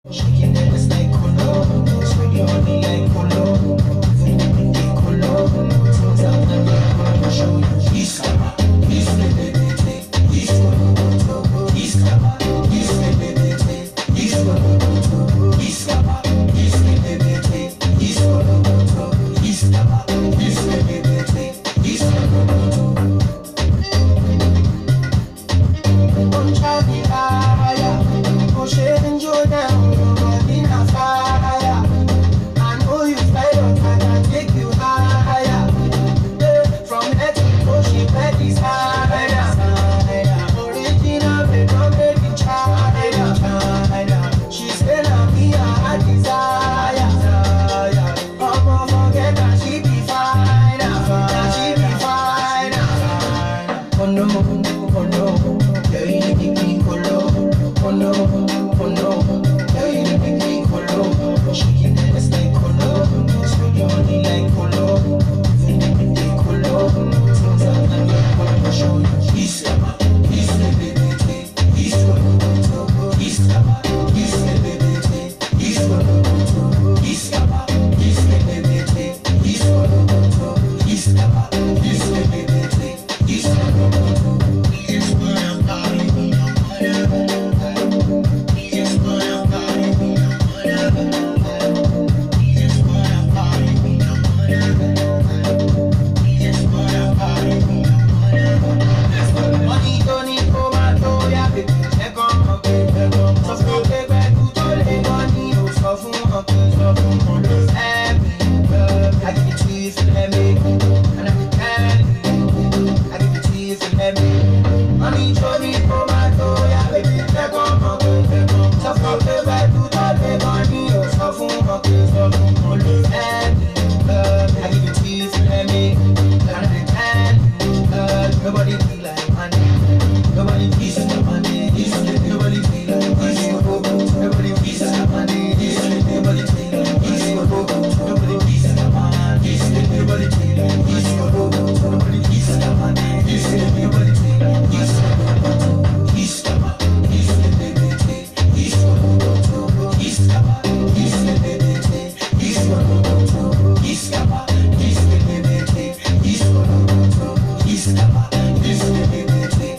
Shaking it, it's like colo. Sweet you honey like colo. Feeling the colo. Things out and the colo. Show you. Iskaba, iskebebete, iskoloboto. Iskaba, iskebebete, iskoloboto. Iskaba, iskebebete, iskoloboto. Iskaba, iskebebete, iskoloboto. Don't try me higher. Push it and you down. Your body na fire. I know you fly, but I can take you higher. Yeah, From head to toe, she bed is higher. Original, they don't make it China. China. She say na me a desire. I'ma forget that she be fine. That she be fine. Oh no, oh no, yeah, you make me colo. Oh no, oh no, yeah, you make me colo. Shaking that ass like colo, sweet you honey like colo. Feeling me colo, things out and your colo show you. Iskaba, iskebebete, iskoloboto. Iskaba, iskebebete, iskoloboto. Iskaba, iskebebete, iskoloboto. Iskaba, iskebebete, iskoloboto. Money tó ní kó máa tó yá bèbè jẹ́ kán mọ̀ pé sọ fún pé pẹ̀lú tó lè wọ́n ní o sọ fún wọn pé sọ fún wọn ló fẹ́ mi. I give it to you if you let me, and I be tell you, I give it to you if you let me. Money tó ní kó máa tó yá bèbè jẹ́ kán mọ̀ pé sọ fún pé pẹ̀lú tó lè wọ́n ní o sọ fún wọn pé sọ fún wọn ló fẹ́ mi. I give it to you if you let me, and I be tell you, nobody be like money. Nobody peace like money. Nobody be like money. Nobody peace like money. Nobody be like money. Nobody peace like money. Nobody be like peace. Nobody peace like money. Nobody be like peace. Iskaba, iskebebete, iskoloboto. Iskaba, iskebebete, iskoloboto. Iskaba, iskebebete, iskoloboto. Iskaba, iskebebete,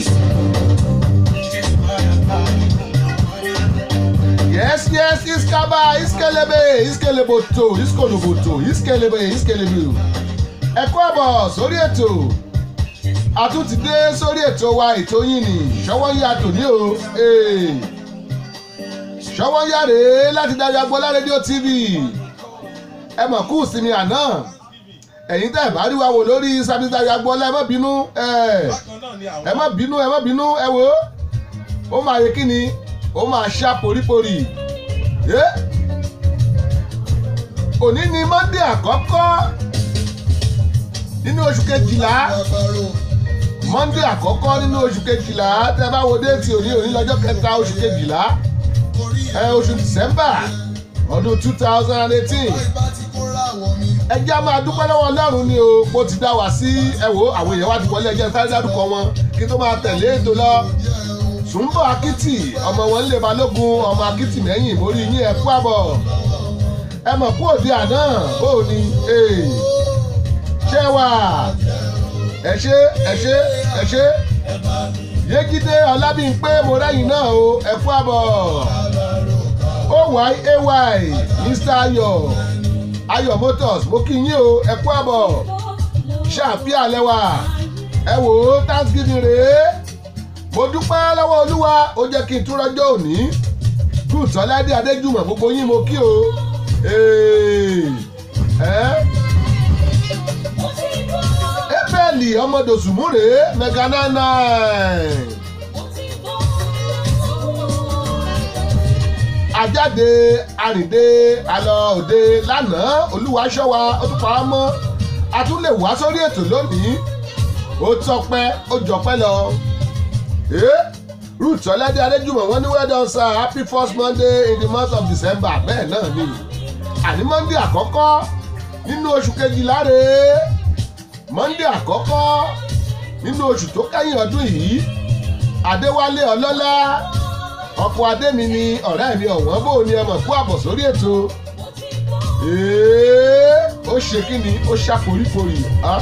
iskoloboto. yes yes iskaba iskelebe iskeleboto iskoloboto iskelebe iskelebe ẹ kú àbọ̀ sórí ètò a tún ti dé sórí ètò wa ètò yín ni ṣọwọ́ yá tòní o ee. ṣọwọ́ yá rèé láti darí agbọ́lá rédíò tv ẹ mọ̀ kú ìsinmi àná ẹ̀yin tẹ́ ẹ̀ bá rí wa wò lórí sábìsì darí agbọ́lá ẹ má bínú ẹ̀ ẹ má bínú ẹ má bínú ẹ wò ó ó máa yẹ kí ni ó máa ṣá poríporì ẹ òní ni monday àkọ́kọ́ nínú oṣù kejìlá monday àkọ́kọ́ nínú oṣù kejìlá tẹ́ bá wo déètì òní òní lọ́jọ́ kẹta oṣù kejìlá ẹ oṣù december ọdún two thousand and eighteen ẹ jẹ́ á máa dúpẹ́ lọ́wọ́ ọlọ́run ni o bó ti dá wa sí ẹ wo àwọn èèyàn wá ti wọlé ẹjẹ́ sáré dárúkọ wọn kí tó máa tẹ̀lé ètò lọ sùnbọ̀ akitì ọmọ wọn lè balógun ọmọ akitì mẹ́yìn mórí yín ẹ kú àbọ̀ ẹ mọ̀ kú òde àná bó o ní ṣé wà ẹ ṣe ẹ ṣe ẹ ṣe yégídé ọlábìnpé mo rẹ́yìn náà o ẹ kú àbọ̀ oyay mr ayọ̀ ayọ̀ motors mo kí yín o ẹ kú àbọ̀ ṣàfihàn lẹ́wà ẹ wò ó thanksgiving rèé mo dúpẹ́ lọ́wọ́ olúwa ó jẹ́ kí n tún rọ́jọ́ òní ruth ọládé adéjùmọ̀ gbogbo yín mo kí o Ee, ẹ́ ébẹ́ẹ̀lì ọmọdòsùmúrè mega nine nine ajáde àrìndé alọ òde lánàá olúwa ṣọ́ wa ó tún pa á mọ́ a tún lè wá sórí ètò lónìí ó tọpẹ́ ó jọpẹ́ lọ eh ruth ọlẹ́dẹ́ adéjúmọ̀ wọ́n ní well done sir happy first monday in the month of december bẹ́ẹ̀ náà ni àní monday àkọ́kọ́ nínú oṣù kejìlá rèé monday àkọ́kọ́ nínú oṣù tó kẹ́yìn ọdún yìí adéwálé ọlọ́lá ọkọ̀ adémi ni ọ̀rẹ́ mi ọ̀wọ́n bò ní ẹmọ̀ kú àbọ̀ sórí ètò Èé, ó ṣe kí ni ó ṣàforíforì á.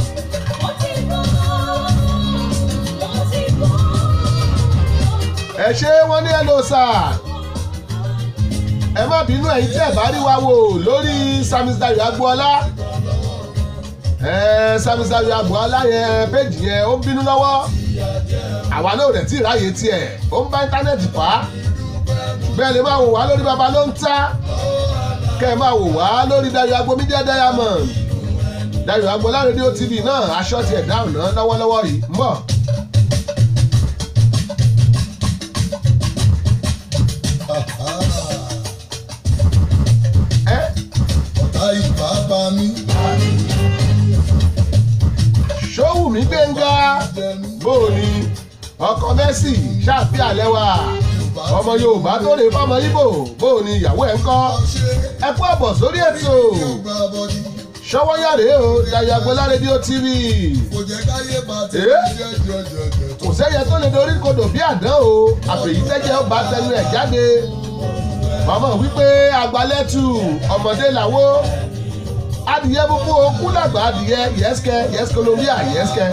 ẹ ṣé wọ́n ní ẹlò sà ẹ má bínú ẹ̀yin tí ẹ bá rí wa wò lórí samisayo agboola ẹ samisayo agboola yẹn péjì yẹn ó ń bínú lọ́wọ́ àwa náà rẹ̀ tí ì ráyè tiẹ̀ ó ń bá íńtánẹ́ẹ̀tì fà á bẹ́ẹ̀ lè máa wò wá lórí baba ló ń ta kẹ́ ẹ máa wò wá lórí Dayo Agbo Media Diamond Dayo Agbola rédíò tv náà aṣọ tiẹ̀ dáhùn náà lọ́wọ́lọ́wọ́ yìí ń bọ̀. ẹ ọ̀tá ìbá bá mi Ṣówùmí Gbénga jẹnu bóòni ọkọ Mercy ṣáàfin àlẹwà ọmọ Yorùbá tó lè fọmọ Ìgbò bóòni ìyàwó ẹ̀ ń kọ́ ṣe ẹ kú àbọ̀ sórí ètò ọgbà bọ́dí ṣọwọ́yàrá o Dayo Agbola rédíò tv kò jẹ́ káyé bá ti Eh? jẹ́jẹ́jẹ́jẹ́ kò sẹ́yẹ tó lè dorí kodò bí àdán o àfẹ̀yí tẹ́jẹ́ ó bá tẹnu ẹ̀ jáde màmá wípé àgbálẹ́tù ọmọdé làwọ́ adìyẹ búbú okú làgbà adìyẹ yẹ́sìkẹ́ yẹ́sìkẹ́ lórí à yẹ́sìkẹ́.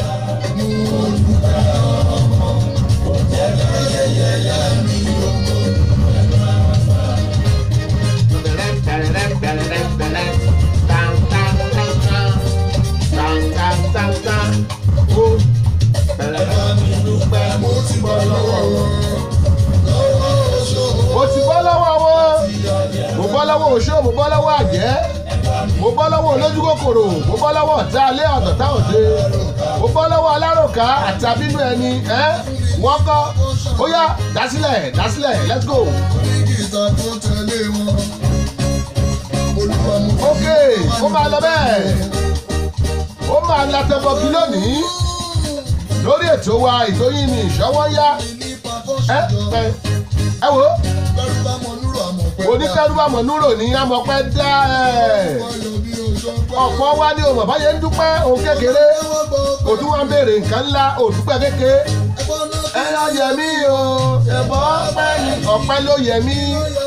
mo ti bọ́ lọ́wọ́ wọn lọ́wọ́ oṣù mo ti bọ́ lọ́wọ́ wọn mo bọ́ lọ́wọ́ òṣó mo bọ́ lọ́wọ́ àjẹ́ mo bọ́ lọ́wọ́ olójú kòkòrò mo bọ́ lọ́wọ́ ọ̀tá alẹ́ ọ̀tọ̀tá òde mo bọ́ lọ́wọ́ aláròká àti abínú ẹni ẹ́ wọ́n kọ́ ó yá dásílẹ̀ dásílẹ̀ let's go. onígìtà tó tẹ̀lé wọn olúwa mo fi ok ó máa lọ bẹ́ẹ̀ ó máa latẹ́bọ̀kì lónìí lórí ètò wa ètò yìí ni ìṣọwọ́ yá nípa ẹ kọ́ṣọ́jọ́ ẹ ẹ wò ó bẹ́rù bá mọ núrò àmọ̀ pẹ́ oníkẹ́rùbàmọ̀ núrò ní amọ̀pẹ́ dá ẹ̀ ọyọ bí oṣù ọgbọ́n ọ̀pọ̀ wa ní òmò báyẹn ń dúpẹ́ òun kékeré ẹwọ́n gbọ́ òtún wa ń béèrè nǹkan ńlá òdúpẹ́ kékeré ẹgbọ́n náà ẹ lọ yẹ mí o ẹ̀bọ̀ ọpẹ́ ni ọpẹ́ ló yẹ mí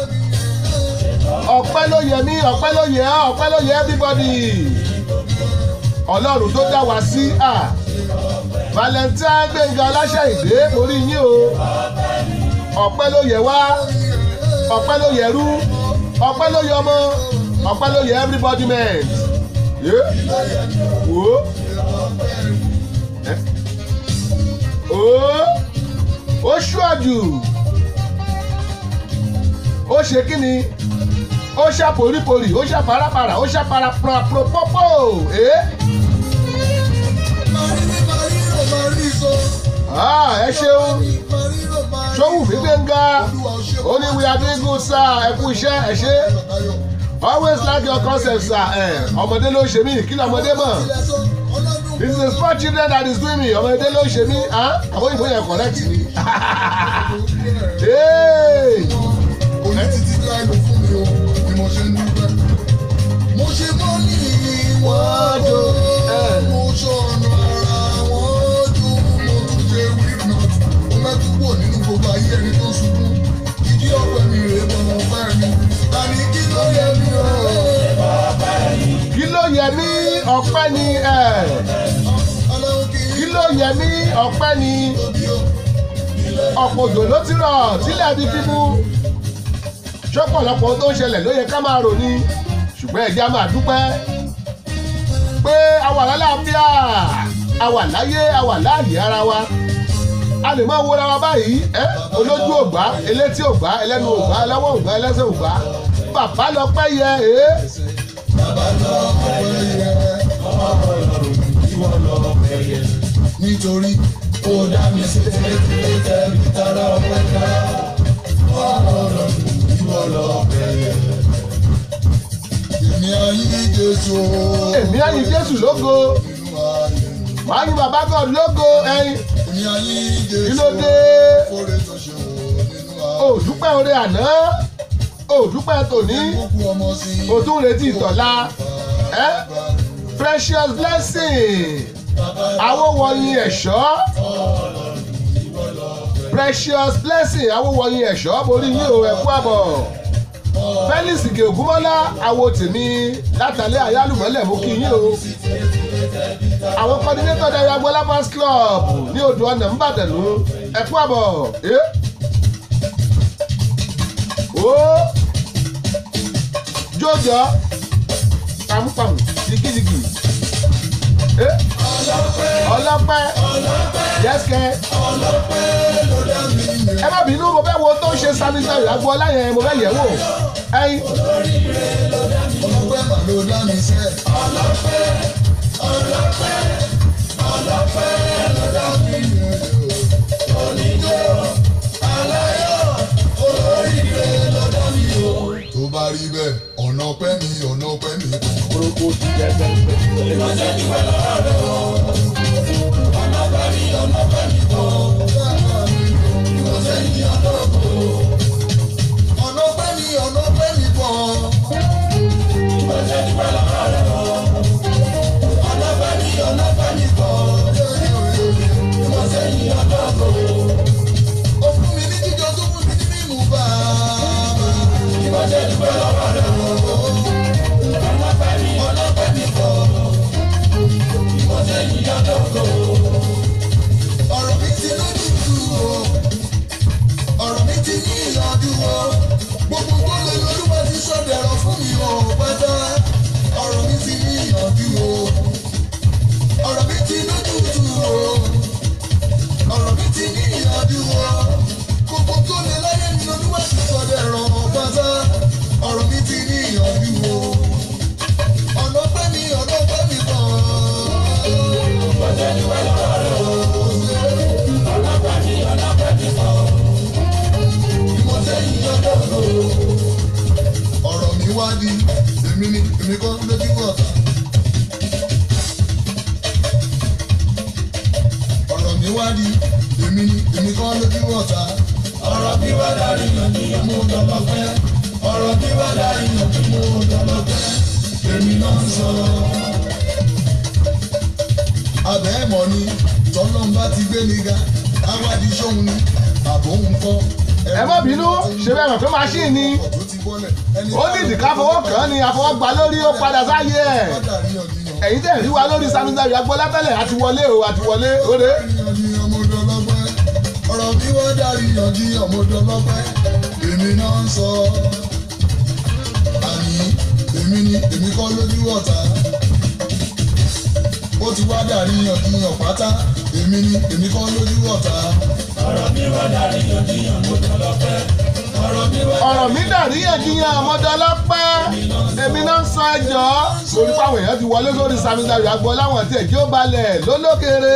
ọpẹ́ ló yẹ mí ọpẹ́ ló yẹ ọ́ ọpẹ́ ló yẹ everybody ọlọ́run tó dá wa sí à valentine gbẹ̀ngà aláṣẹ ìdè orí yín o ọpẹ́ ló yẹ wá ọpẹ́ ló yẹ rú ọpẹ́ ló yẹ ọmọ ọpẹ́ ló yẹ everybody man yé wò ó ẹ ó ó ṣúàjù ó ṣe kí ni ó ṣá poríporì ó ṣá parapara ó ṣá parapropópó ẹ Ah, ẹ ṣeun ṣówù mí gbẹ̀ngà ó ní we are doing good sir ẹ kú iṣẹ́ ẹ ṣe always like your concept sir ẹ ọmọdé ló ń ṣe mí kí ni ọmọdé mọ̀ this is a small children that is doing me ọmọdé ló ń ṣe mí ah àwọn ìbò yẹn correct ni Hey! Oní títí láì ló fún mi o, ni mo ṣe ń dúpẹ́. Mo ṣe mọ́ ní ìwọ́n o, mo ṣọ̀nà ara wọn jù, mo tún ṣe weak knot. Mo mẹ́tú wò nínú gbogbo ayé ẹni tó ṣubú. Ìdí ọ̀pẹ mi rèé mọ mo fẹ́ mi. Tani kí ló yẹ mi o? kí ló yẹ mí ọpẹ́ ni ẹ Ọlọ́run kì í kí ló yẹ mí ọpẹ́ ni tóbi o. ọ̀pọ̀ òjò ló ti rọ̀ tílẹ̀ di fífú ṣọ́pọ̀lọpọ̀ ohun tó ń ṣẹlẹ̀ ló yẹ ká máa rò ní ṣùgbọ́n ẹ̀jẹ̀ á máa dúpẹ́ pé a wà lálàáfíà a wà láyé a wà láàyè ara wa a lè máa wọra wa báyìí ẹ olójú ògbá elétí ògbá ẹlẹ́nu ògbá ẹlẹ́wọ̀n ògbá ẹlẹ́sẹ̀ ògbá bàbá lọ pẹ́ yẹ ẹ́ Nítorí kò dá mi sí tẹ́lẹ̀ bí tara ọpẹ́ ká. Ọ̀rọ̀ ìwọ lọ bẹ̀rẹ̀. Èmi ayé Jésù. èmi á yin Jésù lógo Nínú ayé. màá yin bàbá God lógo ẹyin Èmi ayé Jésù. kí ló dé Fóre tó ṣe wò nínú ayé. òdúpẹ́ oore àná òdúpẹ́ tòní Gbogbo ọmọ sí. o tún retí ìtọ́lá ẹ́ precious blessing àwọn wọ̀nyí ẹ̀ṣọ́ precious blessing awówọyìn ẹ̀ṣọ́ borí yín o ẹ̀kú àbọ̀ felix ike ògúnmọ́lá àwo tèmi látàlẹ́ àyálùmọ́lẹ̀ mú kí yín o àwọn coordinator darí agbọ́lá fans club ní odò ọ̀nà ńbàdànù ẹ̀kú àbọ̀ ẹ́ ó jọjọ pàmùpàmù jìgìjìgì ẹ́ ọlọ́pẹ́ yẹ́sìkẹ́ ẹ má bínú mo fẹ́ wo tó ń ṣe sanitary agbọ́lá yẹn mo fẹ́ yẹ̀ wò ẹyin ọlọ́pẹ́ mà ló dá mi sẹ́. tó bá rí bẹ́ẹ̀ ọ̀nà ọpẹ́ mi ọ̀nà ọpẹ́ mi kò. ọ̀nà ọpẹ́ mi ọ̀nà ọpẹ́ mi pọ̀. ó fún mi ní jíjọ tó fún mi ní mímú bàbá. ọ̀rọ̀ mi ti lójútu o ọ̀rọ̀ mi ti ní ìyànjú o gbogbo tó lè lórúkọ ti sọ̀dẹ̀rọ̀ fún mi o pátá ọ̀rọ̀ mi ti ní ìyànjú o ọ̀rọ̀ mi ti lójútu o ọ̀rọ̀ mi ti ní ìyànjú o gbogbo tó lè láyé mi lórúkọ ti sọ̀dẹ̀rọ̀ pátá ọ̀rọ̀ mi ti ní ìyànjú o ọ̀nà pẹ́ mi ọ̀nà pẹ́ mi ọ̀rọ̀ mi wá di èmi ni èmi kọ́ lójú ọ̀tá. ọ̀rọ̀ mi wá di èmi ni èmi kọ́ lójú ọ̀tá. ọ̀rọ̀ mi wá darí yànjú mo dọ̀lọ́ pẹ́. ọ̀rọ̀ mi wá darí yànjú mo dọ̀lọ́ pẹ́. èmi náà ń sọ. abẹ́ ẹ̀mọ́ ni tọ́lọ́mbà ti gbé mi ga awádìí sóhun ni àbò ń kọ́. ẹ má bínú ṣe bẹ́ẹ̀ mọ̀ pé machine ni ó ní ìdìká fọwọ́ kàn án ni àfọwọ́gbà lórí ó padà sáyé ẹ̀ ẹ̀yin tẹ̀ rí wa lórí sanitary agbọ́lá tẹ́lẹ̀ àti wọlé o àti wọlé òde. ọ̀rọ̀ bí wọ́n darí yanjú ọmọdọ́lọ́pẹ́ èmi náà ń sọ àní èmi ni èmi kọ́ lójú ọ̀tá ó ti wá darí yanjú ọ̀pátá èmi ni èmi kọ́ lójú ọ̀tá. ọ̀rọ̀ mi dàríyànjiyàn ọmọdọ́lọ́pẹ́ èmi náà ń sọ ẹjọ́ torí páwọn èèyàn ti wọlé sórí sanitary agbọ́lá wọn tí ẹ̀jẹ̀ ó balẹ̀ lólókèrè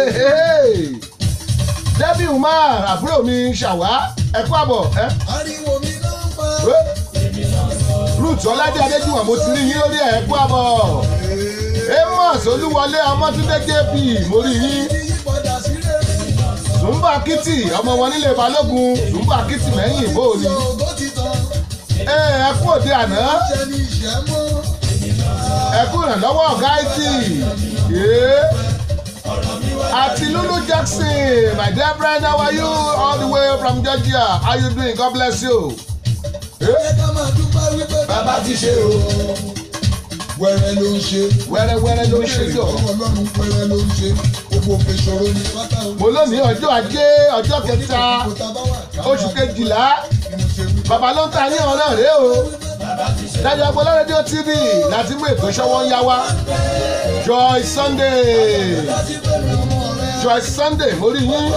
debi umar àbúrò mi ṣàwá ẹ̀kú àbọ̀ ẹ́ ariwo mi náà ń pa. ruth ọládé adéjúwọ̀n mo ti rí yín lórí ẹ̀kú àbọ̀ amos olúwọlé ọmọtúndé jp mo rí yín yípadà sí rere. zumba kitty ọmọ wọn nílé balógun zumba kitty mẹ́yìn ìbò ni ògo ti tán ẹ ẹkú òde àná ṣe ni ìṣẹ́ mọ́. ẹkú ìrànlọ́wọ́ ọ̀gá it yéé àti lulu jackson my dear friend how are you all the way from georgia how you doing god bless you. ẹ ká máa dúpẹ́ wípé bàbá ti ṣe o. wẹ́rẹ́ ló ń ṣe. wẹ́rẹ́wẹ́rẹ́ ló ń ṣe jọ. ọwọ́ ọlọ́run wẹ́rẹ́ ló ń ṣe. gbogbo òkè ìṣòro ní pátá o. mo lónìí ọjọ́ ajé ọjọ́ kẹta oṣù kejìlá bàbá ló ń ta ní ọ̀rọ̀ náà rèé o dájọ́ agbọ́lá rédíò tv láti mú ètò ìṣọwọ́ ń yá wa joy sunday joy sunday mo rí yín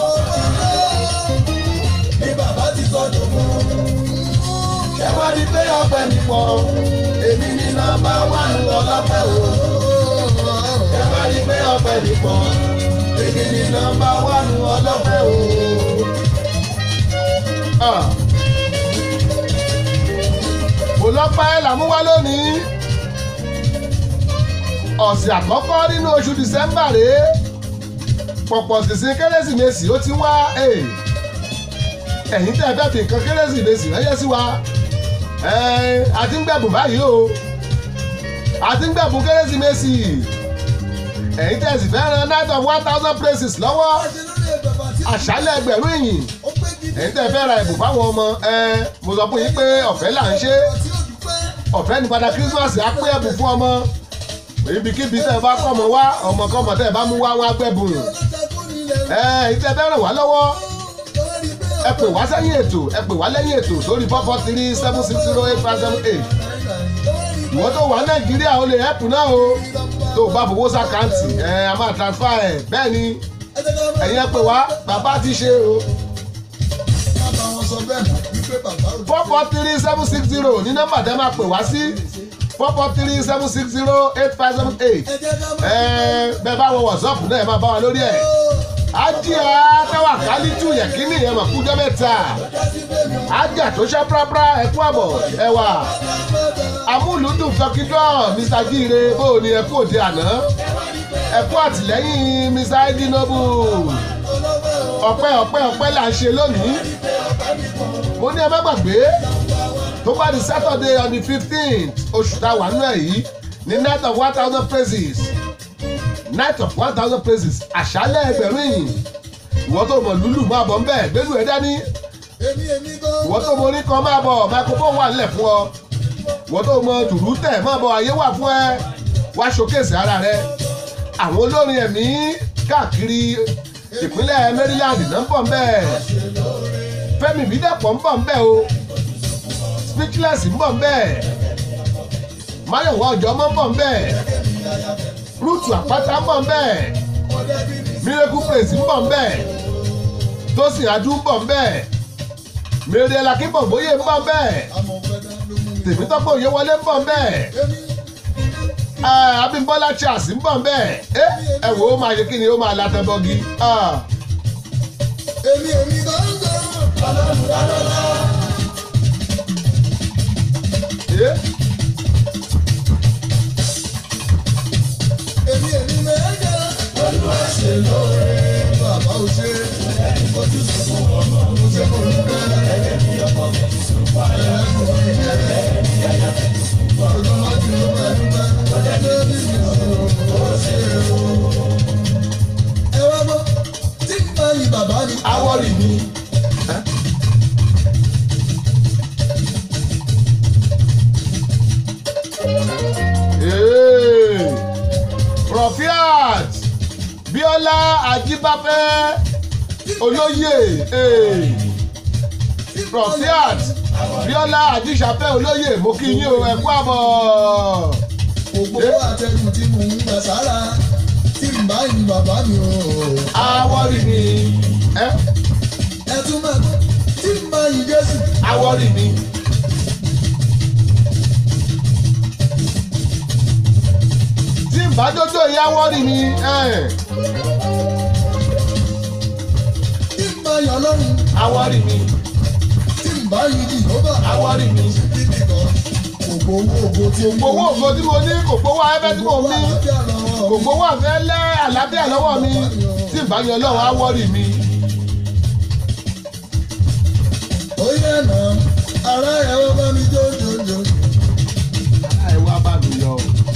ní bàbá ti sọ̀dọ̀ mọ́. ẹ wá ní pé ọpẹ mi pọ̀ èmi ní nọ́mbà wánú ọlọ́pẹ́ o ẹ wá ní pé ọpẹ mi pọ̀ èmi ní nọ́mbà wánú ọlọ́pẹ́ o. Ah. mo lọ́pẹ́ làmúwá lónìí ọ̀sẹ̀ àkọ́kọ́ nínú oṣù dísẹ́mbà rèé pọ̀pọ̀ sísìn kérésìmesì ó ti wá eh. ẹ̀yin tẹ́ ẹ fẹ́ fi nǹkan kérésìmesì ránṣẹ́ sí wa ẹ̀ àti ń gbẹ̀bùn báyìí o àti ń gbẹ̀bùn kérésìmesì ẹ̀yin tẹ́ ẹ sì fẹ́ ran night of one thousand places lọ́wọ́ àṣálẹ̀ ẹgbẹ̀rún ìyìn ẹ̀yin tẹ́ fẹ́ ra ẹ̀bùn fáwọn ọmọ ẹ mo sọ fún yín pé ọ̀fẹ́ là ń ṣe ọ̀fẹ́ ní padà Christmas á pé ẹ̀bùn fún ọmọ ibikíbi tẹ́ bá kọ́ ọmọ wá ọmọkọ́mọ tẹ́ bá mú wá wọn á gbẹ̀bùn ẹ ẹ̀yin tẹ́ fẹ́ ràn wá lọ́wọ́ ẹ pè wá sẹ́yìn ètò ẹ pè wá lẹ́yìn ètò sórí four four three seven six zero eight five seven eight ìwọ́n tó wà Nàìjíríà ó lè ẹ̀pù náà o tó o bá fowó sàkáǹtì ẹ a máa transfer ẹ bẹ́ẹ̀ ni ẹ̀yin ẹ pè wá bàbá ti ṣe o four four three seven six zero ní nọ́mbà tẹ́ máa pè wá sí four four three seven six zero eight five seven eight ẹ bẹ́ẹ̀ bá wọ wọ̀sọ́ọ̀pù náà ẹ máa bá wa lórí ẹ̀ ájíà táwa kálítù yẹ̀kínì ẹ̀ mọ̀ kújọ́ mẹ́ta ájà tó ṣe prápra ẹ̀kú àbọ̀ ẹ̀wà amúlùdùn tọkídọ́ mr jíire bó o ní ẹ̀kú òde àná ẹ̀kú àtìlẹ́yìn mr edinobu ọpẹ́ ọpẹ́ ọpẹ́ là ń ṣe lónìí mo ní ẹ má gbàgbé tó bá di saturday on the fifteenth oṣù tá a wà nínú ẹ̀ yìí ní night of one thousand praises night of one thousand praises àṣálẹ̀ ẹgbẹ̀rún yìí ìwọ́n tó mọ̀ lúlù máa bọ̀ ń bẹ̀ gbẹ́lú ẹ̀ dání ìwọ́n tó mọ orí kan máa bọ̀ microphone wà nílẹ̀ fún ọ ìwọ́n tó mọ dùrú tẹ̀ máa bọ̀ àyè wà fún ẹ wá showcase ara rẹ àwọn olórin ẹ̀mí káàkiri ìpínlẹ̀ maryland náà ń bọ̀ ń bẹ̀ fẹ́mi ìbídẹ́pọ̀ ń bọ̀ ń bẹ̀ o speechless ń bọ̀ ń bẹ̀ máyọ̀wá ọjọ́ mọ́ ń bọ̀ ń bẹ̀ rúùtù àpáta ń bọ̀ ń bẹ̀ miracle praise ń bọ̀ ń bẹ̀ tósìn adú ń bọ̀ ń bẹ̀ mèrè lakíbọ̀ bóyè ń bọ̀ ń bẹ̀ tèmítọ́pọ̀ òye wọlé ń bọ̀ ń bẹ̀ abimbola charles ń bọ̀ ń bẹ̀ ẹ wò ó máa ṣe kí ni ó máa latẹ bọ́gi. èmi èmi kan ń gbọ́ ọlọ́run lọ́lọ́lá. èmi èmi méje olúwa ṣe lóore bàbá ò ṣe ojú sọ̀rọ̀ ọmọ mo ṣe kò ní bẹ́ẹ̀ ẹ̀yẹ mi ọkọ mi ti sùn wá ẹ̀yẹ mi ò ní bẹ́ẹ̀ ẹ̀yẹ mi ti sùn wá ojú má ti ló bẹ́ẹ̀ dúpẹ́ ọjọ́ tó bí mi ò ó ṣe o. ẹ wá gbọ́ tí n bá yin bàbá mi. awọ́rì mi. Hey, Profiat Bíọ́lá Ajíbáfẹ́ olóyè hey, Profiat Bíọ́lá Ajíṣàfẹ́ olóyè mo kí yín o ẹ kú àbọ̀. Ògbówó àtẹnu tí mò ń gbà sára tí n bá yin bàbá mi o. Awọ́rì mi. Eh? Ẹ tún máa gbọ́ tí n bá yin Jésù. awọ́rì mi. tí n bá jójó ìyá awọ́rì mi. eh, Tí n bá yin Ọlọ́run. awọ́rì mi. Tí n bá yin Jìhóbà. awọ́rì mi. Bíbí kan. Ògbówó ògo tí mo gbowó ògo tí mo ní kò gbowó afẹ́fẹ́ tí mo ní kò gbowó àfẹ́ lẹ́ àlàáfíà lọ́wọ́ mi tí n bá yan ọlọ́run awọ́rì mi. Ó yẹ nà ara ẹ̀ wọ́n bá mi jó jó jó. ẹ wá bá mi yọ.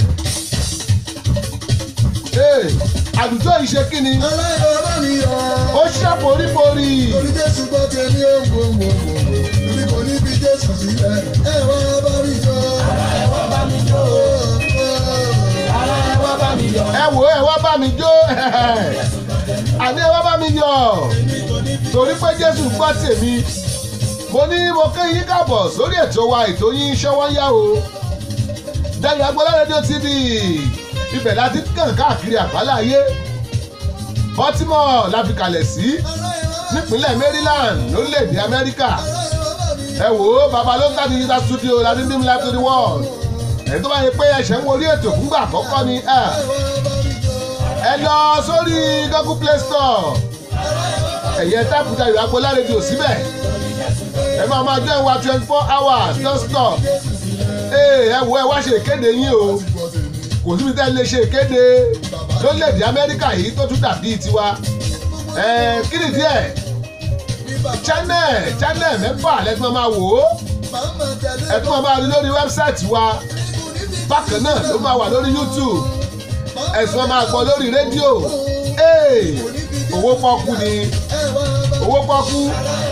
Ee, àdùjọ yìí ṣe kí ni Ara ẹ̀ wọ́n bá mi yọ. ó ṣe poríporí. Torí Jésù gbọ́ tèmi ó ń gbòǹgbò. Torí kò ní bí Jésù sílẹ̀. Ẹ wá bá mi jó. Ara ẹ̀ wọ́n bá mi jó. Ara ẹ̀ wọ́n bá mi yọ. ẹ wò ẹ wá bá mi jó àní ẹ wá bá mi yọ torí pé jésù gbọ́ tèmi mo ní mo kí yín káàbọ̀ sórí ètò wa ètò yín ṣọwọ́ yá o Dayọ̀ Agbọ́lá rédíò tv ibẹ̀ láti kàn káàkiri àgbálá ayé baltimore la fi kalẹ̀ sí nípínlẹ̀ maryland lórílẹ̀‐èdè amẹ́ríkà ẹ wò ó baba ló ń ta digital studio láti dim live to the world ẹ̀ tó bá yẹ pé ẹ̀ṣẹ̀ ń wọlé ètò fúngbà àkọ́kọ́ ni ẹ̀ ẹ lọ sórí google play store ẹ̀yẹ táàpù Dayọ̀ Agbọ́lá rédíò síbẹ̀ ẹ máa máa jẹ́ ìwà twenty four hours non stop ee ẹ wo ẹ wá ṣe ìkéde yín o kò síbi tẹ́ ẹ lè ṣe ìkéde lórílẹ̀‐èdè amẹ́ríkà yìí tó tún dàbí tiwa ẹ kí ni díẹ̀ channel channel mẹ́fà lẹ́tọ́ máa wò ó ẹ tún máa rí lórí wẹ́bsáìtì wa bákan náà ló máa wà lórí youtube ẹ̀sùn máa gbọ́ lórí rédíò ee owó pọ́kú ni owó pọ́kú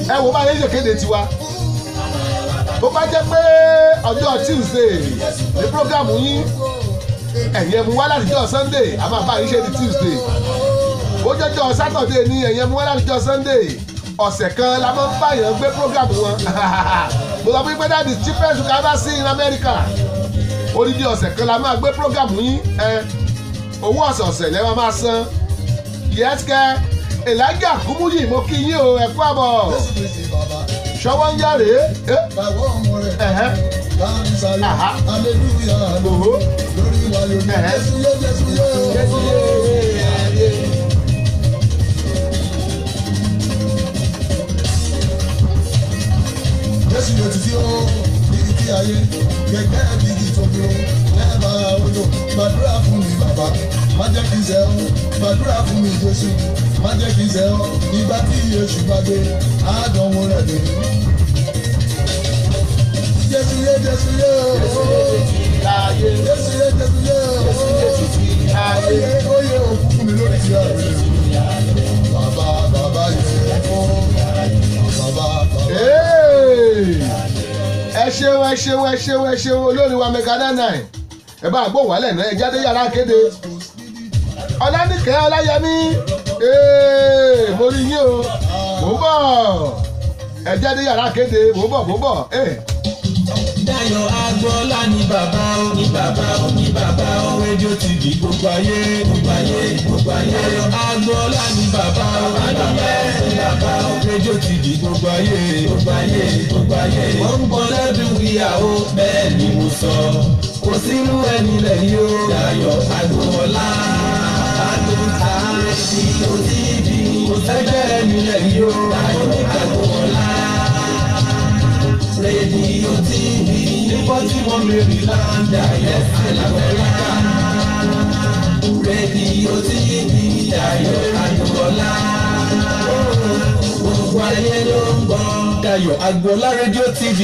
ẹ wo báyìí ṣe kéde tiwa bó bá jẹ́ pé ọjọ́ tuesday ní programu yín ẹ̀yin ẹ̀mú wá látijọ́ sunday a máa bá yín ṣe ní tuesday bó jẹ́jọ́ saturday ní ẹ̀yin ẹ̀mú wá látijọ́ sunday ọ̀sẹ̀ kan la máa ń báyàn gbé programu wọn mo sọ fún pé that is cheapest you can ever see in america odidi ọ̀sẹ̀ kan la máa gbé programu yín ẹ owó ọ̀sẹ̀ọ̀sẹ̀ lẹ́wọ̀n máa san yẹ́sìkẹ́ elijah kúmúyì mo kí yín o ẹ kú àbọ̀ Jésù Kristi bàbá. ṣọwọ́ ń yáre ẹ Bàbá ọmọ rẹ̀. ẹ̀hẹ́ Láàrin sáré. Aha. Aleluya. òhó Lórí wa lónìí. Ẹ̀hẹ́. Jésù yé Jésù yé. Jésù yóò ti fi ó bíi ti ayé. Gẹ́gẹ́ bí igi tó dúró. Lẹ́ẹ̀bà odò. Gbàdúrà fún mi bàbá. Má jẹ́ kí n sẹ́ ọ́. Gbàdúrà fún mi Jésù. Má jẹ́ kí n sẹ́ ọ́. Ìgbà tí Yéṣu bá dé. Àádọ́wò rẹ̀ dé. Jésù yé Jésù yé o. láàyè Jésù yé Jésù yé o. Oyè oyè òkú fún mi lórí ti àárẹ̀. Bàbá bàbá yẹ fún. Bàbá bàbá. Hey! ẹ ṣeun ẹ ṣeun ẹ ṣeun ẹ ṣeun olórin wa mega nine nine ẹ bá gbóhùn wálẹ̀ náà ẹ jáde yàrá kéde ọlánìkẹ́ ọláyẹmí Hey! mo rí yín o mò ń bọ̀ ẹ jáde yàrá kéde mò ń bọ̀ mò ń bọ̀ Hey! Dayọ̀ Agbọ́lá ní bàbá ó ní bàbá ó ní bàbá ó rédíò tv gbogbo ayé gbogbo ayé gbogbo ayé. Dayọ̀ Agbọ́lá ní bàbá ó ní bàbá ó ní bàbá ó rédíò tv gbogbo ayé gbogbo ayé gbogbo ayé. Wọ́n ń bọ́ lẹ́dùn ìyàwó bẹ́ẹ̀ ni mo sọ. Kò sínú ẹni lẹ́yìn ó. Dayọ̀ Agbọ́lá Adúntà rédíò tv. Kò sẹ́gbẹ́ ẹni lẹ́yìn ó. Dayọ̀ Agbọ́lá rédíò tv nígbà tí wọ́n mẹ́rin láńdà yẹn alábẹ́ríkà rédíò tv Dayọ̀ Agboola gbogbo ayé ló ń gbọ́. Dayọ̀ Agboola rédíò tv.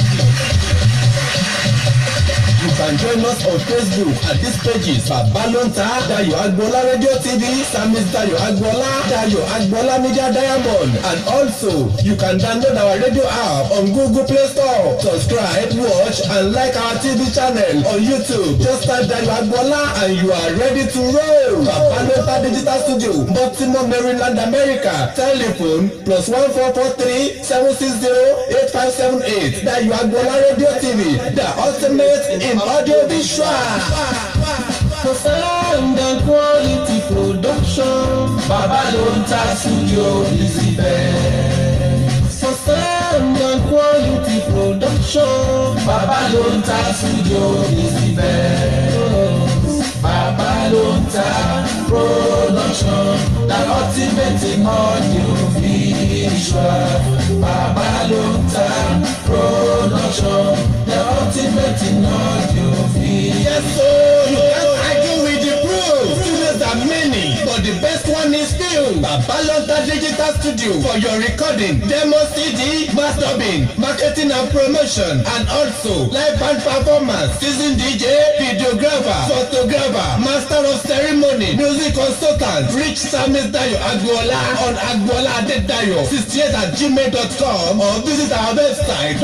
You can join us on Facebook at these pages Babalonta Dayo Agboola Radio TV, Samis Dayo Agboola, Dayo Agboola Media Diamond, and also you can download our radio app on Google Play Store. Subscribe, watch, and like our TV channel on YouTube. Just type Dayo Agboola and you are ready to roll. Babalonta Digital Studio, Baltimore, Maryland, America. Telephone plus one four four three seven six zero eight five seven eight. Dayo Agboola Radio TV, the ultimate in audio visual. For sound and quality production, Babalonta Studio is the best. For sound and quality production, Babalonta Studio is the best. Babalonta production, the ultimate in audio visual. Babalonta production, the ultimate in audio visual. Yes, so you can't argue with the proof. Studios are many, but the best one is still Babalonta Digital Studio for your recording, demo CD, mastering, marketing and promotion, and also live band performance, season DJ, videographer, photographer, master of ceremony, music consultant, reach Samis Dayo Agboola on Agboola Adedayo 68 at gmail.com or visit our website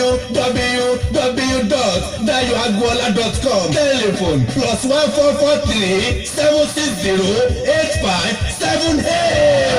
www.dayoagboola.com telephone plus one four four three seven six zero eight five seven eight.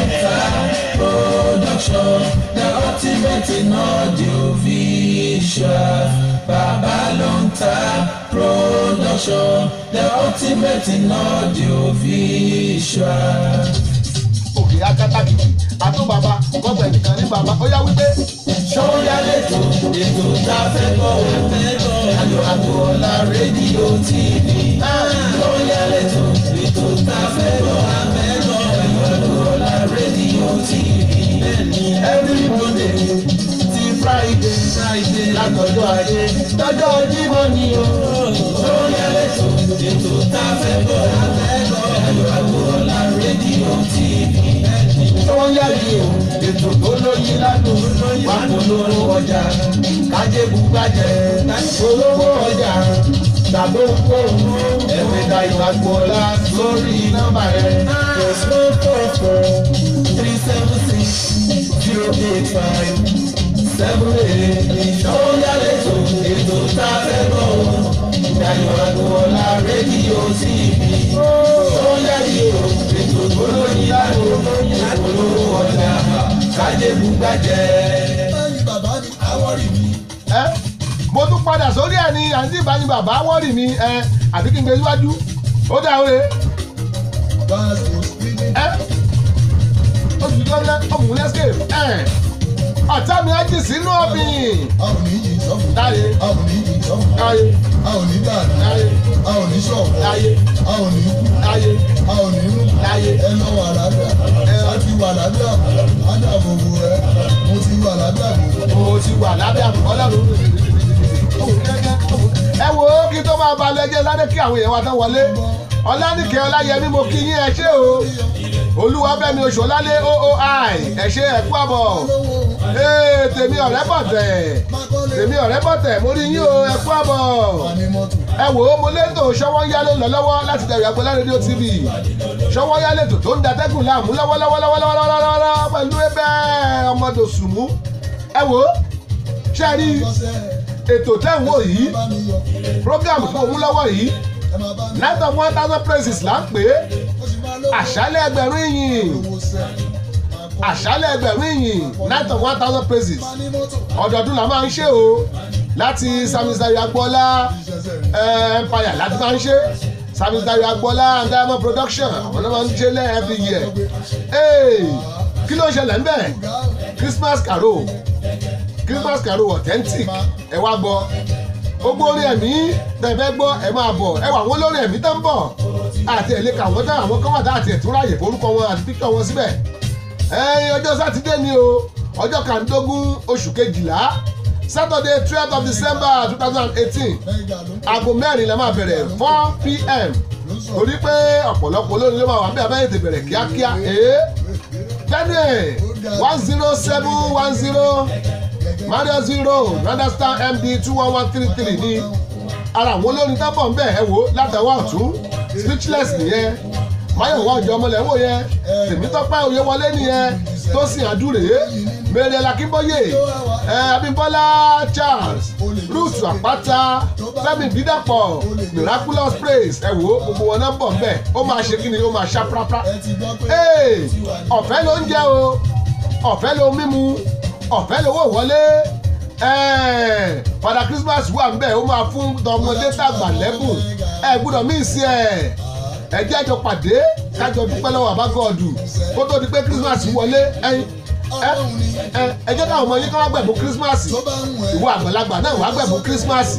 production the ultimate in audio visual Babalonta production the ultimate in audio visual. òkè akatakìtì àtó bàbá kọ́gbà ẹnìkan ní bàbá ó yá wípé. Ṣọ́yà lẹ́tọ̀ ètò tá a fẹ́ gbọ́ Ayọ̀ Agboola rédíò TV. Ṣọ́yà lẹ́tọ̀ ètò tá a fẹ́ gbọ́ Ayọ̀ Agboola rédíò TV. Every Monday ti Friday látọjọ́ ajé lọ́jọ́ Jímọ̀ ni o. Ṣọ́yà lẹ́tọ̀ ètò tá a fẹ́ gbọ́ Ayọ̀ Agboola rédíò TV tó ń yàgì o ètò tó lóyin ládùn wà polówó ọjà kájébù gbàjẹ́ polówó ọjà tàbí ohunkóhun ẹ̀wẹ̀ Dayọ̀ Agboola lórí nọ́mbà rẹ̀ plus one four four three seven six zero rédíò eight five seven eight ìṣọ́yà lẹ́tọ̀ ètò tá a fẹ́ bọ̀ wọ́n. Ìdájọ́ Agboola rédíò TV. Ìṣọ́yà yìí o, ètò tó lóyìn lágbo, ìpolówó ọjà, kájébù gbàjẹ́. Báyìí bàbá mi, àwọ̀rì mi. ẹ mo tún padà sórí ẹ ní àǹtí ìbáni bàbá wọ́ọ̀rì mi ẹ àbí kí n gbé síwájú ó dá oore Báàsì speeding. ẹ oṣù tó lẹ ọmọ lẹsẹ ẹ ọ̀tá mi á jì sínú ọ̀bìn A ò ní yí sọ́fù. táyé A ò ní yí sọ́fù. táyé A ò ní dànù. táyé A ò ní ṣọ̀fọ̀. táyé A ò ní kú. táyé A ò ní rú. táyé Ẹ lọ wà lábẹ́. A ti wà lábẹ́ àbò. A dà gbogbo rẹ̀. Mo ti wà lábẹ́ àbò. mo ti wà lábẹ́ àbùkọ́ lọ́rùn ẹ wo kí tó máa balẹ̀ jẹ́ sáré kí àwọn èèyàn wa tán wọlé ọlánìkẹ́ ọláyẹmí mo kí yín ẹ ṣé o olúwabẹ́mi oṣù ọlálé ooi ẹ ṣé ẹ kú àbọ̀ ee tèmi ọ̀rẹ́ bọ̀tẹ̀ tèmi ọ̀rẹ́ bọ̀tẹ̀ mo rí yín o ẹ kú àbọ̀ ẹ wò ó mo létò ṣọwọ́nyá ló lọ lọ́wọ́ láti dẹ̀rù Agboola rédíò tv ṣọwọ́nyá lètò tó ń datẹ́gùn láàmú lọ́wọ́lọ́wọ́lọ́wọ́lọ́wọ́lọ́wọ́ pẹ̀lú ẹbẹ̀ ọmọdé sùnmú ẹ wò ó ṣe rí ètò tẹ́ ń wò yìí program tó mú lọ́wọ́ yìí night of one thousand praises là ń pè é àṣálẹ̀ ẹgbẹ̀rún ìyìn àṣálẹ̀ ẹgbẹ̀rún ìyìn night of one thousand praises ọdọọdún la máa ń ṣe o láti samisayo agboola eh, empire láti máa ń ṣe samisayo agboola and diamond production àwọn náà máa ń ṣe lẹ́ every year Hey, kí ló ń ṣẹlẹ̀ ń bẹ̀ christmas carol christmas carol authentic ẹ wá gbọ́ gbogbo orin ẹ̀mí tẹ̀fẹ́ gbọ́ ẹ máa bọ̀ ẹ wà wọ́n lórí ẹ̀mí tó ń bọ̀ àti ẹ̀ lè kà wọ́n tán àwọn kan wà tá àti ẹ̀tún ráàyè forúkọ wọn àti píkọ̀ wọn síbẹ̀ ẹ̀yin ọjọ́ sátidé ni o ọjọ́ kàndógún oṣù kejìlá saturday twelve of december two thousand and eighteen aago mẹ́rin la máa bẹ̀rẹ̀ four pm torí pé ọ̀pọ̀lọpọ̀ olórin ló máa wà bí abẹ́rẹ́ ti bẹ̀rẹ̀ kíákíá ee Daniel one zero seven one zero mario zero understand md two one one three three ní ara àwọn olórin tábọ̀ ń bẹ̀ ẹ wò látàwọn ọ̀tún speechless nìyẹn máyọ̀wá ọjọ́ ọmọlẹ̀ wò yẹn tèmítọ́pẹ́ oyèwọlé nìyẹn tósìn àdúrè mẹ́rẹ̀ lakínbóyè ẹ abímbọ́lá charles ruth àpáta fẹ́mi bídàpọ̀ miraculous praise ẹ wò gbogbo wọn náà bọ̀ ń bẹ̀ ó máa ṣe kí ni ó máa ṣá prápra ee ọ̀fẹ́ ló ń jẹ́ o ọ̀fẹ́ ló mímu ọ̀fẹ́ lówó wọlé ẹ̀ẹ́ padà christmas wà ń bẹ̀ ó máa fún tọmọdé tàgbà lẹ́bùn ẹ gbúdọ̀ mí sí ẹ̀ ẹ jẹ́ àjọ pàdé kájọ dúpẹ́ lọ́wọ́ àbá gọ́ọ̀dù kó tó di pé christmas wọlé ẹyin ẹ ẹ ẹ jẹ́ káwọn ọmọ yín ká wá gbẹ̀bùn christmas ìwọ àgbàlagbà náà wá gbẹ̀bùn christmas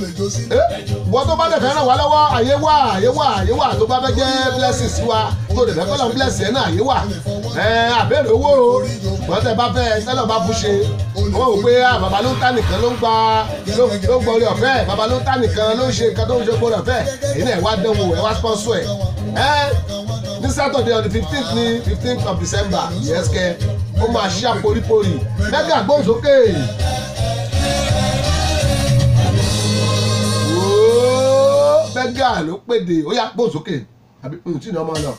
wọ́n tó bá dẹ̀ fẹ́ ràn wá lọ́wọ́ àyè wà àyè wà àyè wà tó bá fẹ́ jẹ́ blessings wa tó dẹ̀ fẹ́ kọ́ lọ́n bless yẹn náà àyè wà ẹ àbẹ̀rẹ̀ owó o wọ́n tẹ̀ bá fẹ́ tẹ́lọ̀ bá fún ṣe wọ́n wò pé ah, bàbá ló ń ta nìkan ló ń gba ló ló ń gbọ́ orí ọ̀fẹ́ bàbá ló ń ta nìkan ló ń ṣe nǹkan tó ń ṣe gbọ́dọ̀ ọ̀fẹ́ èyí náà ẹ wá dánwò ẹ wá sponsor ẹ ẹ ní saturday on the fifteenth ní fifteenth of december yes kẹ ó máa ṣí àporíporì mẹ́gà gbóhùnsókè. Ooo, mẹ́gà ló pèdè ó yá gbóhùnsókè àbí ohun tí ní ọmọ lọ.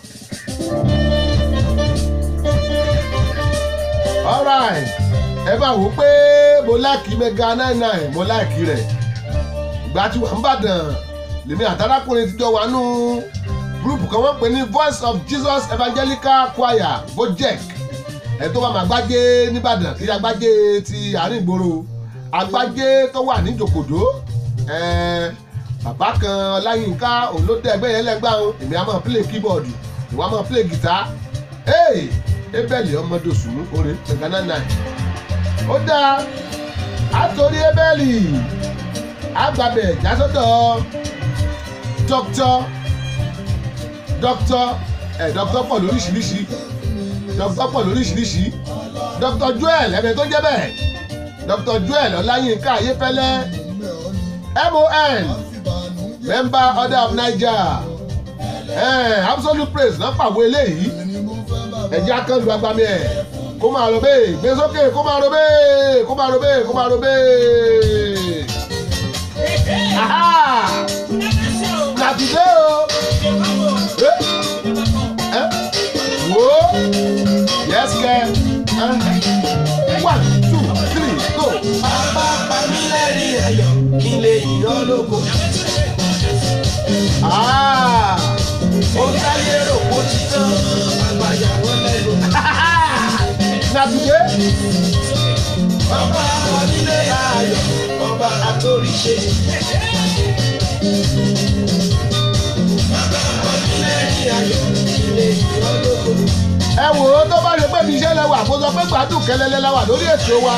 alright ẹ bá wò ó pé mo láìkí mẹ́gà nine nine mo láìkí rẹ̀ ìgbà tí wà ń bàdàn lèmi àtàlákùnrin ti jọ wà nù gúrùpù kan wọ́n pè ní voice of jesus evangelical choir bojek ẹ tó wà má gbájé nìbàdàn kí agbájé ti àárín ìgboro agbájé tó wà ní jòkòdó ẹ bàbá kan ọláyínká òun ló dé ẹgbẹ́ yẹn lẹ́gbàá òun èmi á máa play keyboard ìwà máa play guitar ee ebele ọmọdé òsùnmú oore mẹgànà nine ó dáa àtòrí ebele àgbàbẹ̀ jásọ́dọ̀ dr dr ẹ dr pọ̀ lóríṣiríṣi dr pọ̀ lóríṣiríṣi dr joel ẹ̀mẹ tó jẹ́ bẹ́ẹ̀ dr joel ọláyínká ayéfẹ́lẹ́ mon member order of niger eh, absolute praise náà pàwọ́ eléyìí ẹ̀jẹ̀ akẹ́lu agbami ẹ̀ kó máa ro bẹ́ẹ̀ gbé sókè kó máa ro bẹ́ẹ̀ kó máa ro bẹ́ẹ̀ kó máa ro bẹ́ẹ̀. Aha! Làtúndé o. Eh? Eh? Wo? Yes, kẹ́. Eh? ìyọ́ lóko. Ah! ó táyé rò kó ti tán àgbàyà wọn lẹ́nu. na today ọba onílé ayọ̀ ọba àtòríṣe. ọba onílé ayọ̀ ilé ìyọ́ lóko. ẹ wò ó tó bá ṣe pé mi iṣẹ́ lẹ́wà kó sọ pé gbádùn kẹlẹ́lẹ́ la wà lórí ètò wa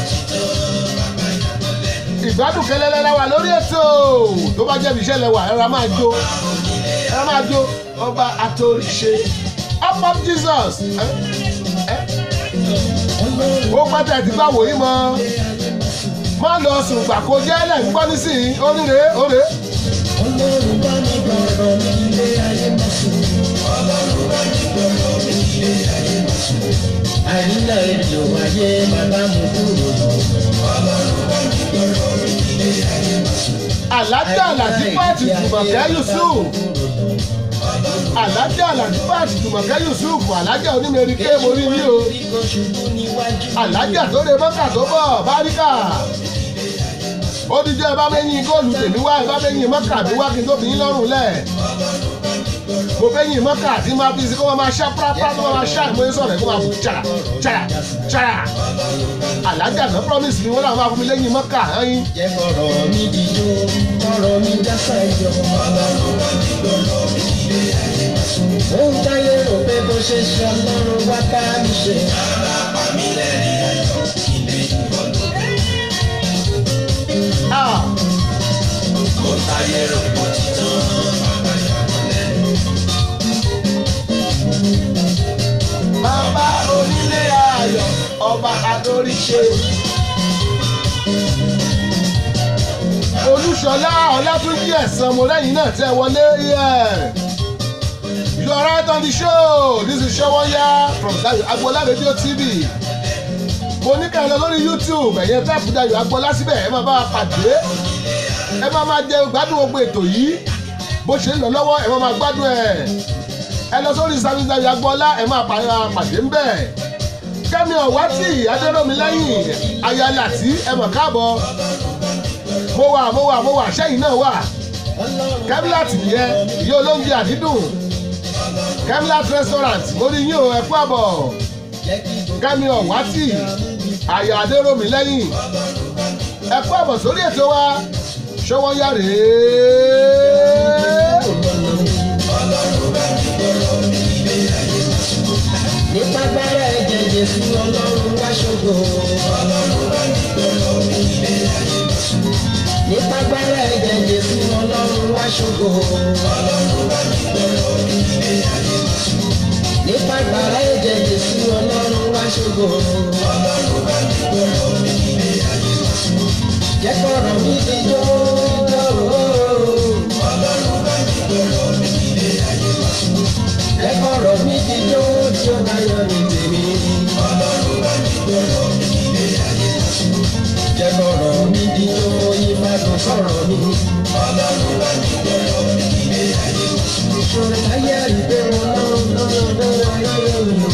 ìgbádùn kẹlẹ́lẹ́ la wà lórí ètò tó bá jẹ́ mi iṣẹ́ lẹ́wà ẹ ra máa jó ẹ ra máa jó ọba àtòríṣe. up up jesus ẹ ẹ ó pátá ti gbà wòye mọ́ má lọ sùn gbà kó jẹ́ lẹ̀ ń gbọ́ nísìnyí oríire oore ọlọ́run bá mi gbọ̀rọ̀ mi ilé ayé máa sùn. ọlọ́run bá mi gbọ̀rọ̀ mi ilé ayé máa sùn. àyínlá èdè wáyé bàbá mi kúrò. ọlọ́run bá mi gbọ̀rọ̀ mi ilé ayé máa sùn. alájà làdípàtì jùmọ̀kẹ́ yusuf alájà làdípàtì jùmọ̀kẹ́ yusuf alájà onímẹ̀rí ké mo rí yí o alájà tó lè mọ́kà tó bọ̀ báríkà ó díjọ́ ẹ bá mẹ́yìn góòlù tèmi wá ẹ bá mẹ́yìn mọ́kà mi wá kí n tó fi yín lọ́rùn lẹ̀ mo fẹ́ yìn mọ́kà tí máa fi sí kó máa ṣá pàápàá tó máa ṣá ìmọ̀ sọ̀rọ̀ ẹ̀ kó máa bù ṣàrà ṣàrà ṣàrà alájà náà promise mi wọ́n làwọn máa fún mi lẹ́yìn mọ́kà ẹ̀yìn jẹ́ kọ̀rọ̀ mi dìjọ́ kọ̀rọ̀ mi jásá ìjọ. ọlọ́run bá mi gbọ̀rọ̀ mi ilé ayé máa sùn. ó ń táyé rò pé bó ṣe ṣe ọlọ́run wá bá mi ṣe. àràpá mi lẹ́rìn ayọ̀ ilé ìbọ̀lọ́. ah ó ń táyé rò pé ó ti tán àgbàyà wọn lẹ́nu. bàbá onílé ayọ̀ ọba àtòríṣe. olúṣọlá ọlátúnjí ẹ̀sán mo lẹ́yìn náà tẹ́ wọlé yeah. you are right on the show this is Sowónyá from Dayo Agboola radio tv mo ní ká ẹ lọ lórí youtube ẹ̀yẹ táàpù Dayo Agboola síbẹ̀ ẹ máa bá wa pàdé ẹ máa máa jẹ gbádùn gbogbo ètò yìí bó ṣe ń lọ lọ́wọ́ ẹ máa máa gbádùn ẹ̀ ẹ lọ sórí service Dayo Agboola ẹ máa pa- pàdé ń bẹ̀ kẹ́mi ọ̀wátì adéròmí lẹ́yìn ayálàtí ẹ mọ̀ káàbọ̀ mo wà mo wà mo wà sẹ́yìn náà wà kemilat nìyẹn ìyá olóúnjẹ àdídùn kemilat restaurant mo rí yín o ẹ kú àbọ̀ kẹ́mi ọ̀wátì àyà adéròmí lẹ́yìn ẹ kú àbọ̀ sórí ètò wa Sowónyá rèé. nípa gbára ẹ̀jẹ̀ jésù ọlọ́run wá ṣògo. nípa gbára ẹ̀jẹ̀ jésù ọlọ́run wá ṣògo. nípa gbára ẹ̀jẹ̀ jésù ọlọ́run wá ṣògo. jẹ́ kọ́rọ̀ mi ti jó jó. jẹ́ kọ́rọ̀ mi ti jó tí ó bá yọ ní tèmi. jẹ́ kọ́rọ̀ mi ti jó ìbádùn sọ̀rọ̀ mi. ìṣòro ayé àìpé wọn lọ́wọ́ lọ́wọ́ lọ́wọ́ lọ́wọ́.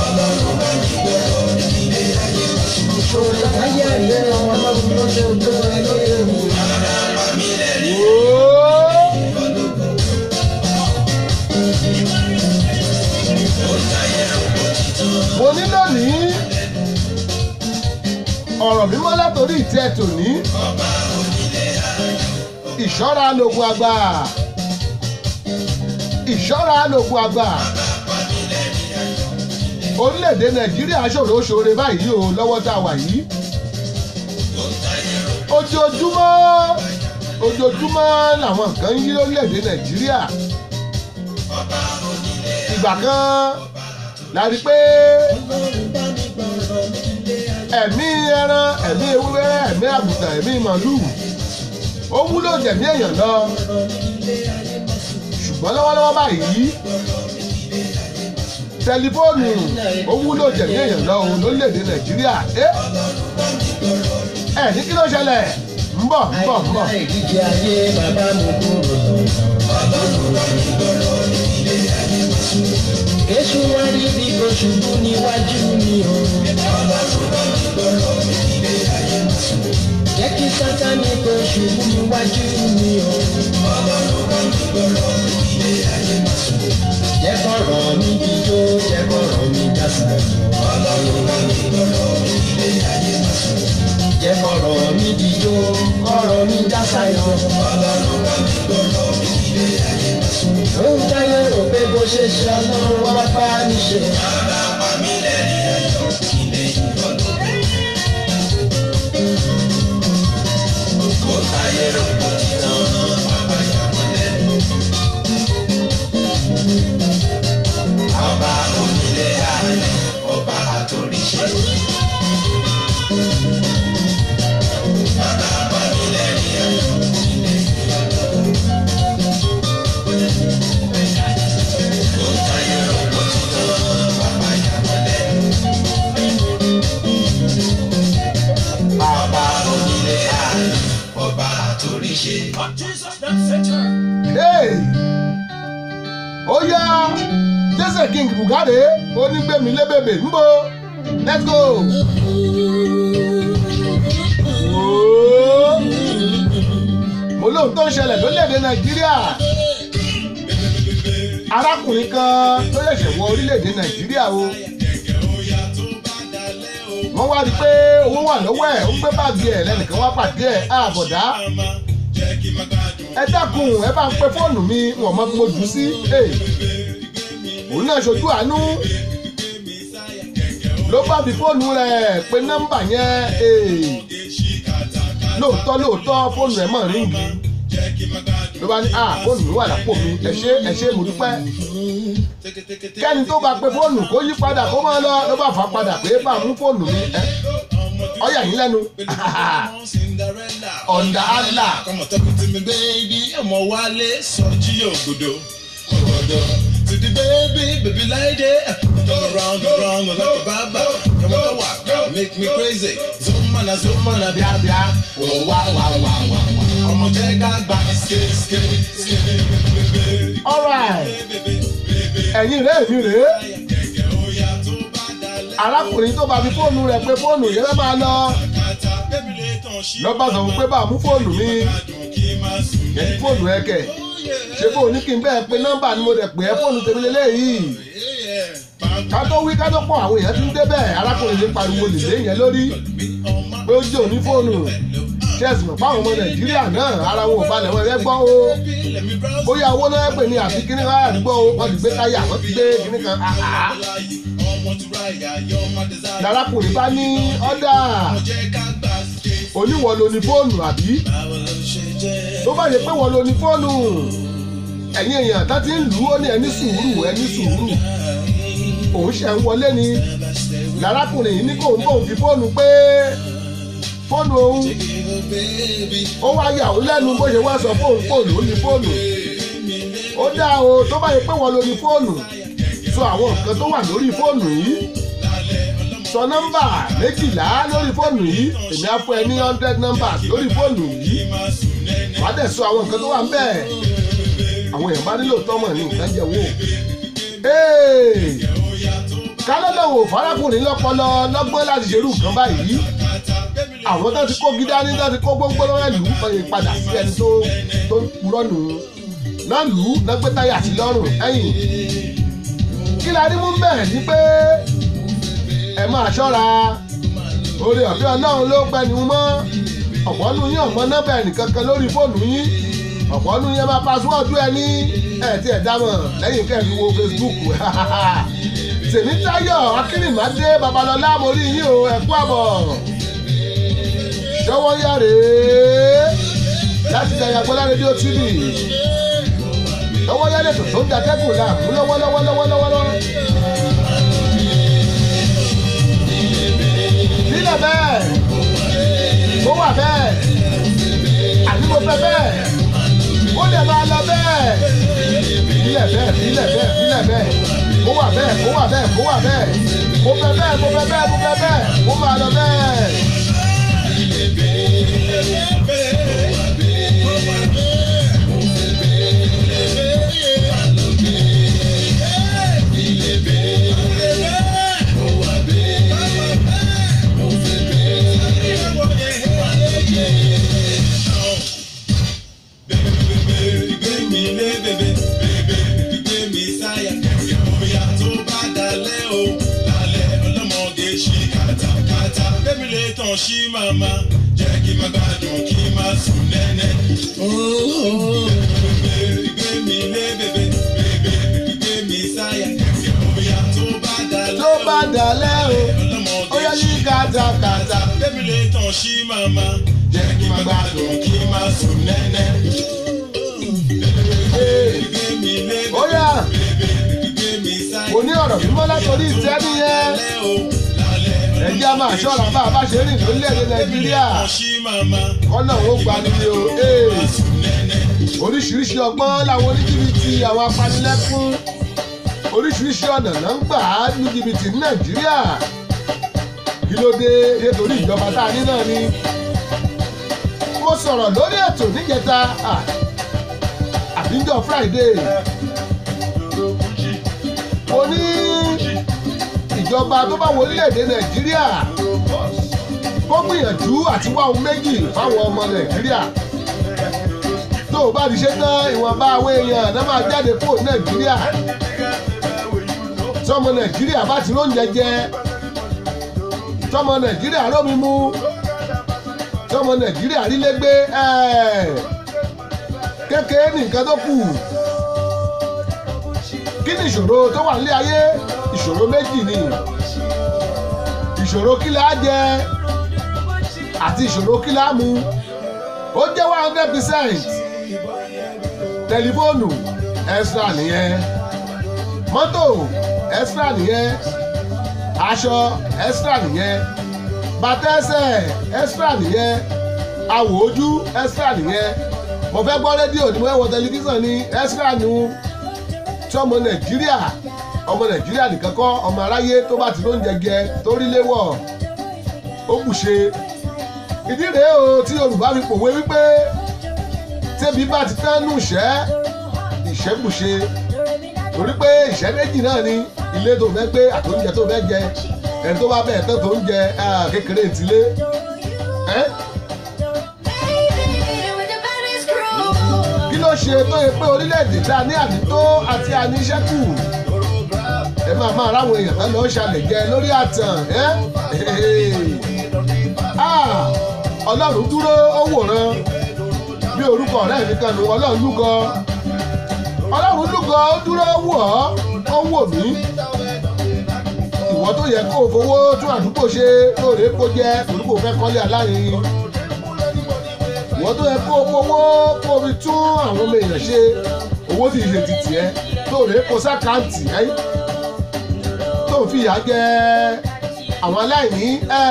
ìṣòro ayé àìpé wọn lọ́wọ́ lọ́wọ́ lọ́wọ́ lọ́wọ́. Wòó. mo ní lónìí ọ̀rọ̀ mímọ́ látòrí ìtẹ́ tòní ìṣọ́ra lògùn àgbà ìṣọ́ra lògùn àgbà orílẹ̀-èdè nàìjíríà ṣòro ṣoore báyìí o lọ́wọ́ tá a wà yìí ojoojúmọ́ ojoojúmọ́ làwọn nǹkan ń yí lórílẹ̀-èdè nàìjíríà ìgbà kan la rí pé ẹ̀mí ẹran ẹ̀mí ewúrẹ́ ẹ̀mí àgùntàn ẹ̀mí màlúù ó wúlò jẹ̀mí èèyàn lọ ṣùgbọ́n lọ́wọ́lọ́wọ́ báyìí tẹlifóònù ó wúlò jẹ̀mí èèyàn lọ òun lórílẹ̀‐èdè nàìjíríà ẹ ẹ ní kí ló ṣẹlẹ̀ ń bọ̀ ń bọ̀ ń bọ̀ ìdíje ayé bàbá mi kúrò lọ. Èṣù wá rí bí kò ṣubú níwájú mi o. Jẹ́ kí sátani kò ṣubú níwájú mi o. jẹ́ kọ́rọ̀ mi jíjó jẹ́ kọ́rọ̀ mi dásílẹ̀. jẹ́ kọ́rọ̀ mi jíjó kọ́rọ̀ mi dásayọ̀. ó ń táyé rò pé bó ṣe ṣe ọlọ́run wá bá mi ṣe. Hey! ó yá jésè king bugade onígbèmí lébèbè ńbọ let's go. Wòó. mo lóhun tó ń ṣẹlẹ̀ lórílẹ̀‐èdè nàìjíríà arákùnrin kan tó ṣẹ̀ṣẹ̀ wọ orílẹ̀‐èdè nàìjíríà o wọ́n wá rí i pé owó wà lọ́wọ́ ẹ̀ ó ń gbé báàgì ẹ̀ lẹ́nìkan wá pàdé ẹ̀ àbọ̀dá ẹ dákun ẹ bá ń pe fóònù mi wọn mọ bí mo jù ú sí Hey. òun náà ṣojú àánú ló bá fi fóònù rẹ̀ pe nọ́mbà yẹn Hey. lóòótọ́ lóòótọ́ fóònù ẹ̀ mọ̀ ríngì ló bá ní ah fóònù mi wà lápò mi ẹ ṣé ẹ ṣé mo dúpẹ́ kẹ́ni tó bá pe fóònù kó yí padà kó máa lọ ló bá fà á padà pé bá a mú fóònù mi ẹ ọyà yín lẹ́nu ọ̀ndà àlà Come on, talk to me, baby. I'm a wale, soji ogodo. Ogodo. To the baby, baby like that. Turn around, around like a baba. Come on, walk, make me crazy. Zoom man, zoom man, bia bia. Oh, wow, wow, wow, wow, wow. I'm a jega back, skate, skate, skate. alright ẹ̀yin rẹ̀ èmi rèé arákùnrin tó bá fi fóònù rẹ̀ pé fóònù yẹn fẹ́ máa lọ lọ́ba sọ fún pé bá a mú fóònù mi yẹn ti fóònù ẹ kẹ̀ ṣé fóònù ní kí n bẹ́ẹ̀ pé nọ́mbà ni mo dẹ̀ pè é fóònù tèmi lélẹ́yìí ká tó wí ká tó pọ̀ àwọn èèyàn ti ń débẹ̀ arákùnrin yìí pariwo lèlé yẹn lórí pé ó jẹ́ òní fóònù chess mọ̀ fáwọn ọmọ nàìjíríà náà ara wọn ò balẹ̀ wọn ẹ gbọ́ o bóyá owó náà pè ní àfi kíní kan àdúgbò o wọ́n ti gbé táyà wọ́n ti gbé kíní kan àhá lárákùnrin bá ní ọ́dà oníwọ̀ lo ní fóònù àbí tó bá yẹ pé wọ́n lo ní fóònù ẹ̀yin èèyàn tá ti ń lù ú ó ní ẹni sùúrù ẹni sùúrù òun ṣe ń wọlé ni lárákùnrin yìí ní kò ń bòun fi fóònù pé fóònù òun ó wá yà ó lẹ́nu bó ṣe wá sọ fóònù fóònù ó ní fóònù ó dá o tó bá yẹ pé wọ́n lo ní fóònù sọ àwọn nǹkan tó wà lórí fóònù yìí sọ nọ́mbà méjìlá lórí fóònù yìí èmi á fún ẹ ní hundred numbers lórí fóònù yìí wàá dẹ̀ sọ àwọn nǹkan tó wà ń bẹ̀ àwọn èèyàn bá nílò tọ́mọ̀ ní nǹkan jẹ wò kálọ́lọ́wọ̀ farakùnrin lọ́pọlọ lọ́gbọ́n láti ṣerú nǹkan báyìí àwọn tó ti kó gidá ní tó ti kó gbóngbó lọ́wọ́ lù ú fọyín padà sí ẹni tó tó ń purọ́ nù ú náà lù ú náà gbé táyà sí lọ́rùn ẹ̀yìn kí la rí mú bẹ́ẹ̀ ni pé ẹ máa ṣọ́ra orí ọ̀fẹ́ ọlọ́run ló pẹ́ ni mọ́ ọ̀pọ̀ nu yín ọ̀mọ́ nọ́mbà ẹnìkankan lórí fóònù yín ọ̀pọ̀ nu yín máa pàṣíwọ́ọ̀dù ẹ ní ẹ̀ tí ẹ̀ dámọ̀ lẹ́yìn kẹ́ẹ̀fì wo Facebook tèmítáyọ̀ akínrìnmádé babalọ́lá mo rí yín o ẹ kú àbọ̀ ṣọwọ́ yá rèé láti Jayagbọ́lá rédíò tv lọ́wọ́ yá lẹ́tọ̀ tó ń datẹ́kùn láàmú lọ́wọ́lọ́wọ́lọ́wọ́lọ́wọ́. sílẹ̀ bẹ́ẹ̀ ó wà bẹ́ẹ̀ àní mo fẹ́ bẹ́ẹ̀ ó lè máa lọ bẹ́ẹ̀ sílẹ̀ bẹ́ẹ̀ sílẹ̀ bẹ́ẹ̀ sílẹ̀ bẹ́ẹ̀ ó wà bẹ́ẹ̀ ó wà bẹ́ẹ̀ ó wà bẹ́ẹ̀ mo fẹ́ bẹ́ẹ̀ mo fẹ́ bẹ́ẹ̀ mo fẹ́ bẹ́ẹ̀ ó máa lọ bẹ́ẹ̀. sí màmá jẹ́ kí n má gbádùn kí n má sùn nẹ́nẹ́. Bèbè gbé mi lé bèbè bèbè gbé mi sáyà. Bóyá tó bá dalẹ̀ tó bá dalẹ̀ o ọlọ́mọdé ó yẹ yí kàtàkàtà. Bébí lè tàn sí màmá jẹ́ kí n má gbádùn kí n má sùn nẹ́nẹ́. Gbé mi lé ó yà gbé mi sáyà. mo ní ọ̀rọ̀ mímọ́ látòrí ìtẹ́ nìyẹn. Lálẹ́ o lálẹ́. ẹ jẹ́ a máa ṣọ́ra bá a bá ṣe rìn lórílẹ̀‐èdè nàìjíríà kọ́nà ó gba níbi o ee. oríṣiríṣi ọgbọ́n làwọn oníjìbìtì àwọn apanilẹ́kún oríṣiríṣi ọ̀nà náà ń gbà á ní jìbìtì ní nàìjíríà kí ló dé nítorí ìjọba tá a ní náà ni. mo sọ̀rọ̀ lórí ètò níjẹta ah, àbíjọ friday mo ní ìjọba tó bá wọ orílẹ̀-èdè nàìjíríà kó gbìyànjú àti wá ohun méjì fáwọn ọmọ nàìjíríà tó o bá ti ṣe tán ìwọ̀nba àwọn èèyàn náà máa jáde kúrò ní nàìjíríà tọmọ nàìjíríà bá ti lóúnjẹ jẹ tọmọ nàìjíríà rómi mu tọmọ nàìjíríà rílé gbé kékeré ní nǹkan tó kù kí ni ìṣòro tó wà nílé ayé ìṣòro méjì ni ìṣòro kí la jẹ àti ìṣòro kí la mu ó jẹ́ one hundred percent tẹlifóònù extra nìyẹn mọ́tò extra nìyẹn aṣọ extra nìyẹn bàtẹ́sẹ̀ extra nìyẹn àwọ̀ ojú extra nìyẹn mo fẹ́ gbọ́ rédíò ni mo fẹ́ wọ tẹlifíṣàn ni extra nu tí ọmọ nàìjíríà ọmọ nàìjíríà nìkan kọ́ ọmọ aráyé tó bá ti lóúnjẹ jẹ tó rí léwọ̀ ó kù ṣe ìdí rèé o tí yorùbá fi pòwe wípé tẹ́bi bá ti tán nù ìṣẹ́ ìṣẹ́ kù ṣe torí pé ìṣẹ́ méjì náà ni ilé tó fẹ́ gbé àtòúnjẹ tó fẹ́ jẹ ẹni tó bá bẹ̀ẹ̀ tán tó ń jẹ kékeré ìtìlé ẹ́ kí ló ṣe tó yẹ pé orílẹ̀-èdè tá a ní ànító àti àníṣẹ́kù ẹ máa máa ráwọn èèyàn tán lọ ṣàlẹ̀ jẹ lórí àtàn ẹ́ Ah, ọlọ́run dúró ó wòran bí orúkọ ọ̀rẹ́ mi kan nù ọlọ́run lúgọ ọlọ́run lúgọ ó dúró ó wò ọ́ ó wò mí ìwọ tó yẹ kó o fowó tún àdúgbò ṣe lóore kó jẹ orúkọ fẹ́ kọ́lé alárinrin ìwọ tó yẹ kó o fowó kó o fi tún àwọn ọmọ èèyàn ṣe owó tí ìṣe ti tiẹ̀ lóore kó sákàǹtì ẹ́ tó ń fi ìyà jẹ àwọn aláìní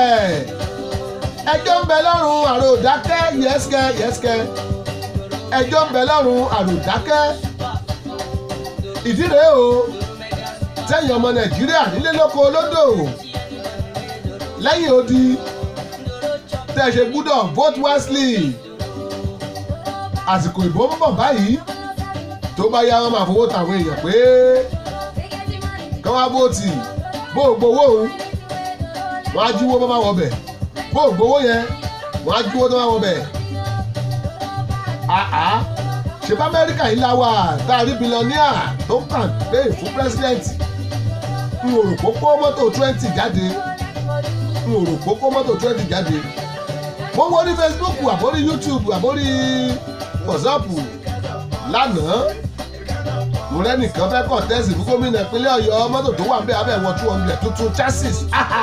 ẹjọ́ ń bẹ lọ́rùn àròdákẹ́ yẹ́sìkẹ́ yẹ́sìkẹ́ ẹjọ́ ń bẹ lọ́rùn àròdákẹ́ ìdí rèé o tẹ̀yìn ọmọ nàìjíríà nílé lóko lódò lẹ́yìn odi tẹ́ ẹ ṣe gbúdọ̀ vote wisely àsìkò ìbò ń bọ̀ báyìí tó bá yá wọn máa fowó tàwọn èèyàn pé kí wọ́n á vóòtì bó o gbowó òun wọ́n á jíwó bá má wọ bẹ̀ bó o gbowó yẹn wọ́n á jíwó tó má wọ bẹ̀ àá ṣe bá amẹ́ríkà yìí la wà tá a rí bílíọ̀nìà tó ń kàn pé fún pírẹ́sìdẹ̀ntì n ò rò pé kó mọ́tò twenty jáde n ò rò pé kó mọ́tò twenty jáde mo wo ní facebook àbórí youtube àbórí whatsapp lánàá mo rẹ́nìkan fẹ́ kọ̀ tẹ́sì fún gómìnà ìpínlẹ̀ ọ̀yọ́ mọ́tò tó wà ń bẹ̀ abẹ́ wọ two hundred tuntun chassis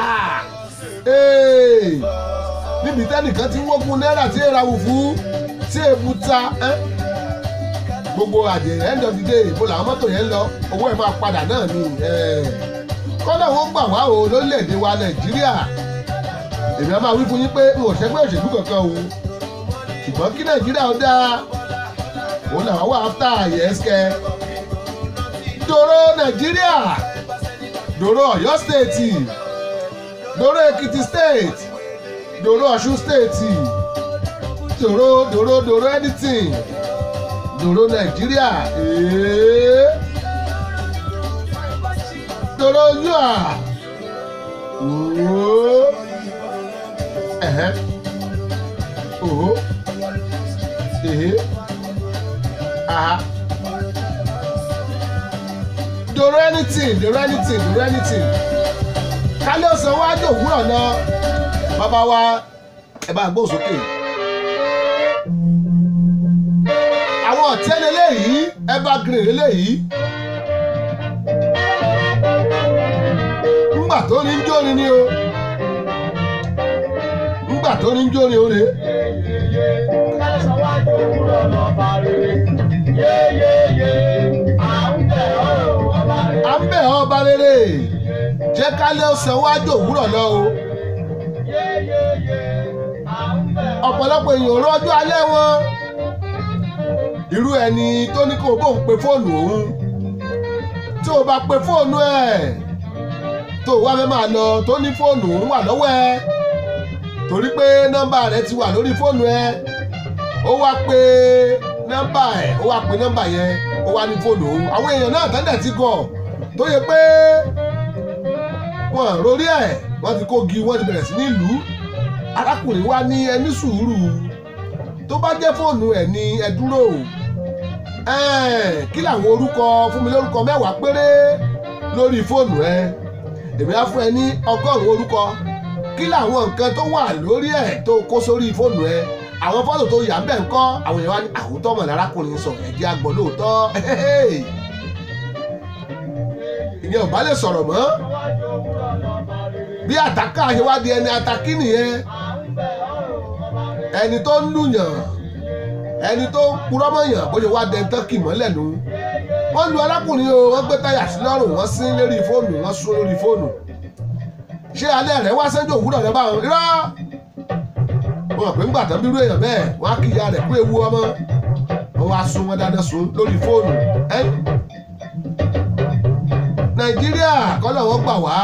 níbi tẹ́nìkan ti ń wógun náírà tí èèrà wù fún tí èèbù ta gbogbo àdè end of the day ìbò làwọn mọ́tò yẹn ń lọ owó ẹ̀ máa padà náà ni kọ́nà wọn gbà wá o lórílẹ̀‐èdè wa nàìjíríà èmi á máa wí fún yín pé n ò ṣẹ́gbẹ́ òṣèlú kankan o ṣùgbọ́n kí nàìjíríà ó dáa òun làwọn wà áfítà yẹ́sìkẹ́ dòró nàìjíríà dòró ọ̀yọ́ stéètì dòró èkìtì stéètì dòró ọ̀ṣun stéètì dòró dòró dòró anything dòró nàìjíríà ee dòró yúà ooo ẹ̀hẹ́ ooo ehe aha dòró anything dòró anything dòró anything kálí ọ̀sán wájú òwúrọ̀ náà bàbá wa ẹ bá gbóhùn sókè. àwọn ọ̀tẹ́lẹ̀ léyìí ẹ bá green léyìí. ńgbà tó ní ń jóni ni o ńgbà tó ní ń jóni o rè é. à ń bẹ̀ ọ́ ọba rere jẹ́ kálẹ̀ ó san wájú òwúrọ̀ lọ o. ọ̀pọ̀lọpọ̀ èèyàn rọ́jú alẹ́ wọn irú ẹni tó ní kó o bóun pe fóònù òun tí o bá pe fóònù ẹ̀ tó o wá fẹ́ máa lọ tó ní fóònù òun wà lọ́wọ́ ẹ torí pé nọ́mbà rẹ ti wà lórí fóònù ẹ ó wá pe nọ́mbà ẹ̀ ó wá pe nọ́mbà yẹn ó wá ní fóònù òun àwọn èèyàn náà tẹ́lẹ̀ ti gọ̀ tó yẹ pé wọn rórí ẹ̀ wọ́n ti kó gi wọ́n ti bẹ̀rẹ̀ sí ní ìlú arákùnrin wa ní ẹni sùúrù tó bá jẹ́ fóònù ẹ̀ ní ẹ dúró kí làwọn orúkọ fún mi lórúkọ mẹ́wàá péré lórí fóònù ẹ èmi á fún ẹ ní ọgọ́rùn-ún orúkọ kí làwọn nǹkan tó wà lórí ẹ̀ tó kó sórí fóònù ẹ àwọn fọ́tò tó yà ń bẹ̀ ń kọ́ àwọn èèyàn wá ní àwòtọ́ mọ̀ lárákùnrin sọ ẹ̀jẹ̀ àgbọ̀ lóòótọ́ ìyẹn ò bá lè sọ̀rọ̀ mọ́ bí àtàkà ṣe wá di ẹni atakí nìyẹn ẹni tó ń lùyàn ẹni tó ń purọ́ mọ̀yàn bó ṣe wá dẹ tọ́kì mọ́lẹ̀ nù wọ́n lu arákùnrin o wọ́n gbé táyà sí lọ́rùn wọ́n sín lórí fóònù wọ́n sún lórí fóònù ṣé alẹ́ rẹ̀ wá sẹ́jọ́ òwúrọ̀ rẹ̀ báwọn irọ́ wọn pè ń gbà tán bírú èèyàn bẹ́ẹ̀ wọ́n á kí ìyá rẹ̀ kú ewu ọmọ wọ́n wá sun wọn dáná sun lórí fóònù ẹ́ nàìjíríà kọ́lọ̀ wọ́n gbà wá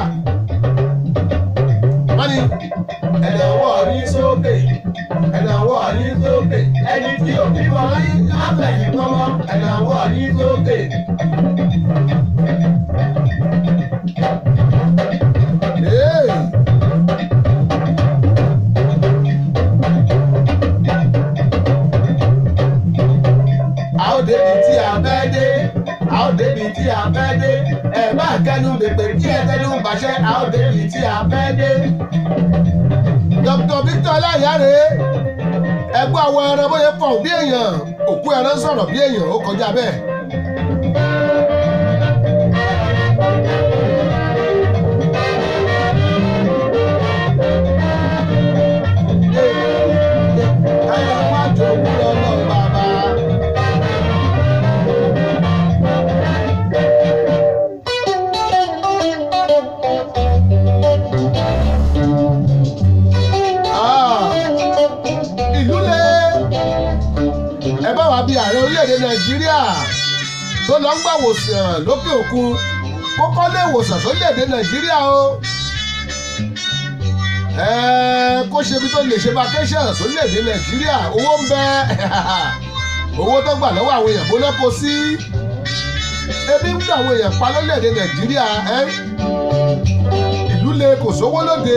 wọ́n ní ẹ̀nà ọwọ́ ní sókè ẹ̀nà ọwọ́ ní sókè ẹni tí ò bí wọn rí lábẹ̀yìn mọ́mọ́ ẹ̀nà ọwọ́ ní sókè. Hey! a ó débi tí a fẹ́ dé a ó débi tí a fẹ́ dé ẹ bá kẹnu bèbè kí ẹ tẹnu bàṣẹ a ó débi tí a fẹ́ dé. Dr. Victor Aláyàrá ẹgbẹ́ àwọn ẹran bóyá fọ̀ bí èèyàn òkú ẹran sọ̀rọ̀ bí èèyàn ó kọjá bẹ́ẹ̀. Káyọ̀ má jòwú lọ́lọ́ bàbá. Ah, ìlú le ẹ bá wa bí ààrẹ orílẹ̀-èdè nàìjíríà tó lọ ń gbà wòsàn lókè òkun kó kọ́ lé ìwòsàn sórílẹ̀-èdè nàìjíríà o ẹ kó ṣe ibi tó lè ṣe vacation sórílẹ̀-èdè nàìjíríà owó ń bẹ owó tó gbà lọ́wọ́ àwọn èèyàn bóná kó sí ebi ń gbà àwọn èèyàn pa lórílẹ̀-èdè nàìjíríà ẹ ìlú le kò sówó lóde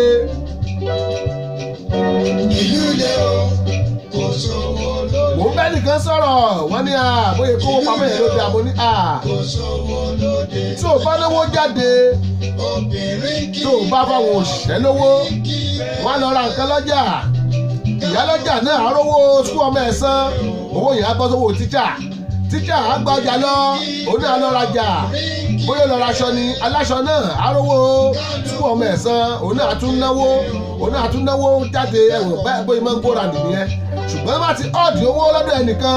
ìlú ilé o kò sówó lóde mò ń bẹ́ nìkan sọ̀rọ̀ wọ́n ní à bóyá kówó pamọ́ yẹn ló dé àmọ́ ní à kò sówó lóde tí ò bá lówó jáde obìnrin kì tí ò bá fáwọn òṣìṣẹ́ lówó wọ́n á lọ ra nǹkan lọ́jà ìyá lọ́jà náà á rówó sukú ọmọ ẹ̀ san owó yẹn á bọ́ sówó tíjà tíjà á gba ọjà lọ òun náà lọ rajà bóyá lọ raṣọ ni aláṣọ náà á rówó sukú ọmọ ẹ̀ san òun náà á tún náwó òun náà á tún náwó jáde ẹ̀wọ̀n bẹ́ẹ̀ bóyá máa ń kóra nìyẹn ṣùgbọ́n bá ti ọ̀dì owó lọ́dọ̀ ẹnìkan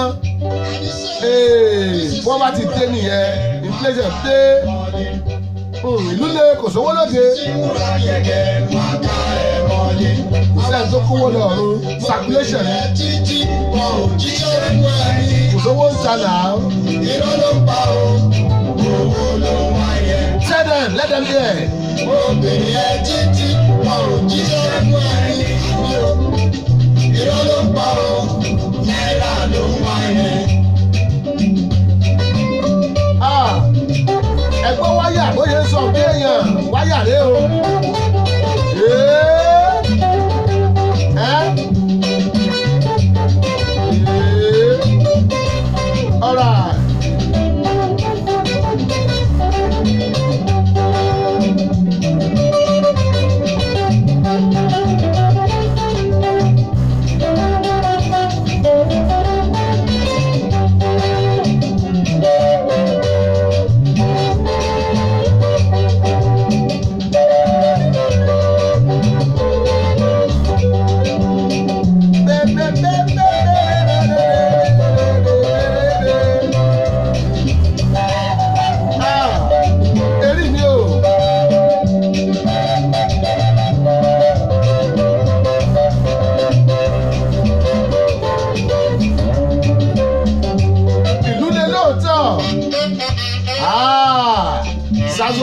ee, wọ́n bá ti dé nìyẹn inflation dé Hmm, ìlú le kò sówó lóde múra gẹ́gẹ́ máa ká ẹ̀ mọ́lé. kò sẹ́ni tó kówó lọ ọ̀run circulation ni títí wọn ò jíṣẹ́ fún ẹni kò sówó ń ta nà á. irọ́ ló ń pa o owó ló ń wáyé. tell them let them hear obìnrin ẹ títí wọn ò jíṣẹ́ fún ẹni irọ́ ló ń pa o náírà ló ń wáyé. ah ẹgbẹ́ wáyà bóyá ń sọ bí èèyàn wáyà rẹ o. Ee, ẹ́? Ee, alright.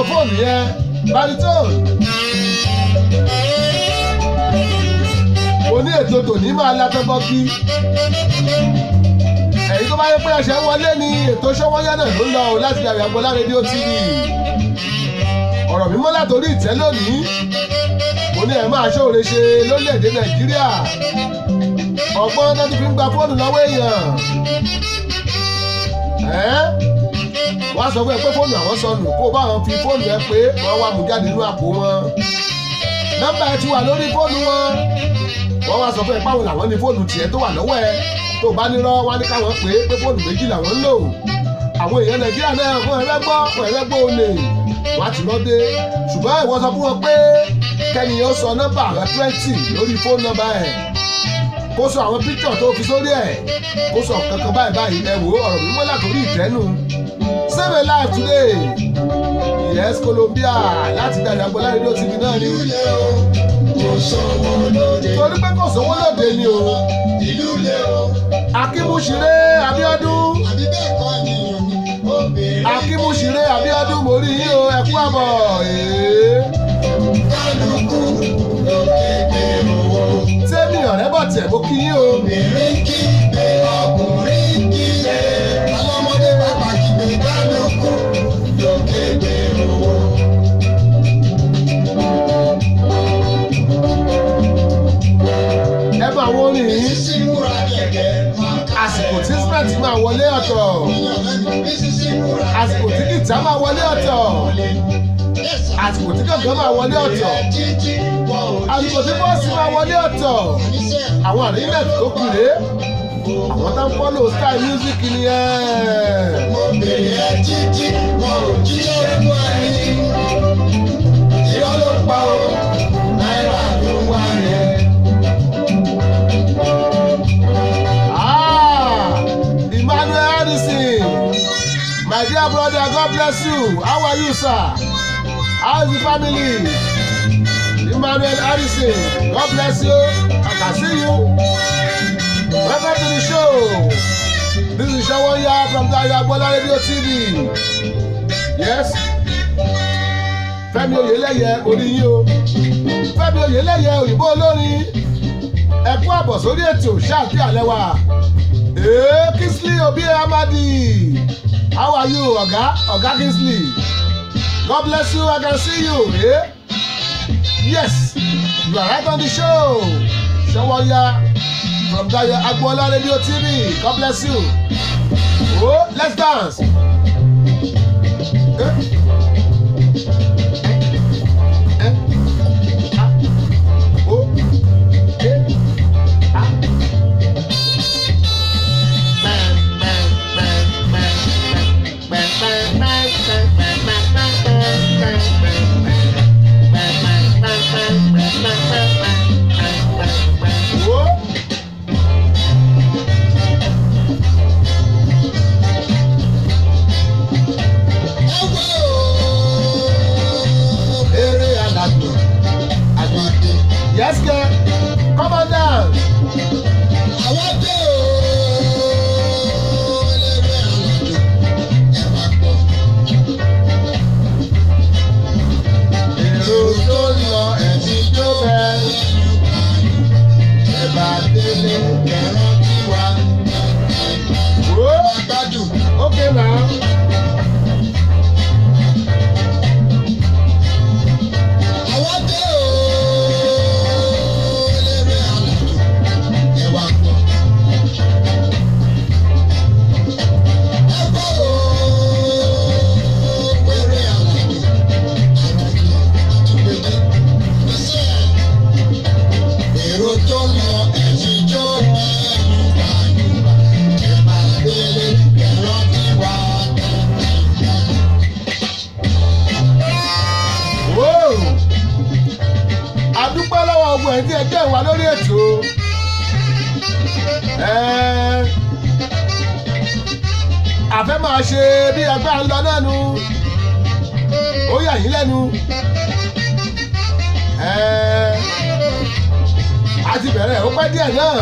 saxophone yẹn baritone. mo ní ètò tòní máa látọ́ bọ́kí ẹ̀yin tó bá yẹ pé ẹ̀ṣẹ̀ wọlé ní ètò ṣọ́wọ́yá náà ló ń lọ o láti yàrá Agboola rédíò tv ọ̀rọ̀ mímọ́ látòrí ìtẹ́ lónìí mo ní ẹ̀ máa ṣóore ṣe lórílẹ̀‐èdè nàìjíríà ọgbọ́n náà ti fi ń gba fóònù lọ́wọ́ èèyàn ẹ́ wọ́n á sọ fún ẹ pé fóònù àwọn sọnù kó o bá wọn fi fóònù ẹ pé wọ́n wá mú jáde nínú àpò wọn nọ́mbà ẹ ti wà lórí fóònù wọn wọ́n wá sọ fún ẹ páwọn làwọn ní fóònù tiẹ̀ tó wà lọ́wọ́ ẹ tó bá nírọ́ wá ní káwọn pé pé fóònù méjì làwọn ń lò àwọn èèyàn nàìjíríà náà fún ẹrẹ́ gbọ́ fún ẹrẹ́ gbọ́ olè wọ́n á ti lọ dé ṣùgbọ́n ìwọ sọ fún wọn pé kẹ́ni ó sọ nọ́mbà rẹ twenty lórí fóònù nọ́mbà ẹ̀ kó sọ àwọn píkítọ̀ tó fi sórí ẹ̀ kó sọ kankan báyìí báyìí ẹ wò ó ọ̀rọ̀ mímọ́ látòrí ìtẹ́nu save a life today yes Colombia láti dàdí Agboola rédíò tv náà ni ìlú lé o kò sówó lóde torí pé kò sówó lóde ni o ìlú lé o akímúṣiré Abíọ́dún àbí bẹ́ẹ̀ kọ́ ni obìnrin akímúṣiré Abíọ́dún mo rí yín o ẹ kú àbọ̀ ee. kálukú ló kéde owó. tẹ́mi ọ̀rẹ́ bọ̀ tẹ̀ mo kí yín o. obìnrin kí gbé ọkùnrin kí lé ọlọ́mọdé bàbá kí gbé kálukú ló kéde owó. ẹ bá àwọn orin yìí sísí múra gẹ́gẹ́ máa ká àsìkò tí smart máa wọlé ọ̀tọ̀ sísí múra àsìkò tí gìtá máa wọlé ọ̀tọ̀ àsìkò tí gàngán máa wọlé ọ̀tọ̀ títí wọn ò àsìkò tí bọ́ọ̀sì máa wọlé ọ̀tọ̀ níṣẹ́ àwọn àríyànjú tó kù rèé àwọn tá ń fọ́lò style music ni ẹ̀. obìnrin ẹ títí wọn ò jíṣẹ́ fún ẹni. irọ́ ló pa o náírà ló wá yẹn. Ah, Emmanuel Harrison, my dear brother, God bless you. How are you, sir? How is the family? Emmanuel Harrison, God bless you. I can see you. Welcome to the show. This is Shawonya from Dayo Agboola Radio TV. Yes. Fẹ́mi Oyèlẹ́yẹ orí yín o. Fẹ́mi Oyèlẹ́yẹ òyìnbó olórin ẹ kú àbọ̀ sórí ètò ṣáàbí àlẹ́ wa. Ee Kingsley Obi Amadi. How are you, Ọ̀gá? Ọ̀gá Kingsley. God bless you, I can see you. Eh? Yes, you are right on the show. Ṣọwọ́yà from Dayo Agboola Radio TV. God bless you. Oh, let's dance. Eh? Eh? Ah. Oh. Eh? Ah. Whoa. Eré alàgbò. Yes, girl. Come on down. Èrò tó lọ ẹ̀sìn tó bẹ̀. Ẹ̀bà délé ẹ̀rọ tí wà. Whoa. Okay now. Èrò tó lọ ẹ̀sìn tó bẹ̀ yúgbà yúgbà ẹ̀bà délé ẹ̀rọ tí wà. Whoa. adúpẹ́ lọ́wọ́ ọgbọ̀n ẹ̀ tí ẹ jẹ́ ìwà lórí ètò. Ẹ́ẹ́, àfẹ́ máa ṣe bí ẹgbẹ́ à ń lọ náà nu ó yà yín lẹ́nu. Ẹ́ẹ́, a ti bẹ̀rẹ̀ ó pẹ́ díẹ̀ náà.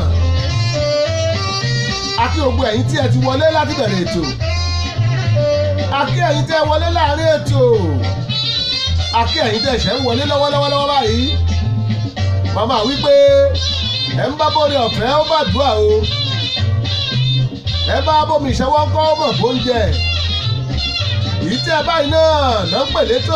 a kí gbogbo ẹ̀yin tí ẹ ti wọlé láti bẹ̀rẹ̀ ètò. a kí ẹ̀yin tí ẹ wọlé láàrin ètò akí ẹ̀yin tẹ̀ ṣẹ̀ ń wọlé lọ́wọ́lọ́wọ́ báyìí màmá wípé ẹ̀ ń bá bóre ọ̀fẹ́ ó bá dùn à o ẹ bá bómi ìṣẹ́wọ́ kọ́ mọ̀ bóúnjẹ èyí tí ẹ báyìí náà náà ń pè létò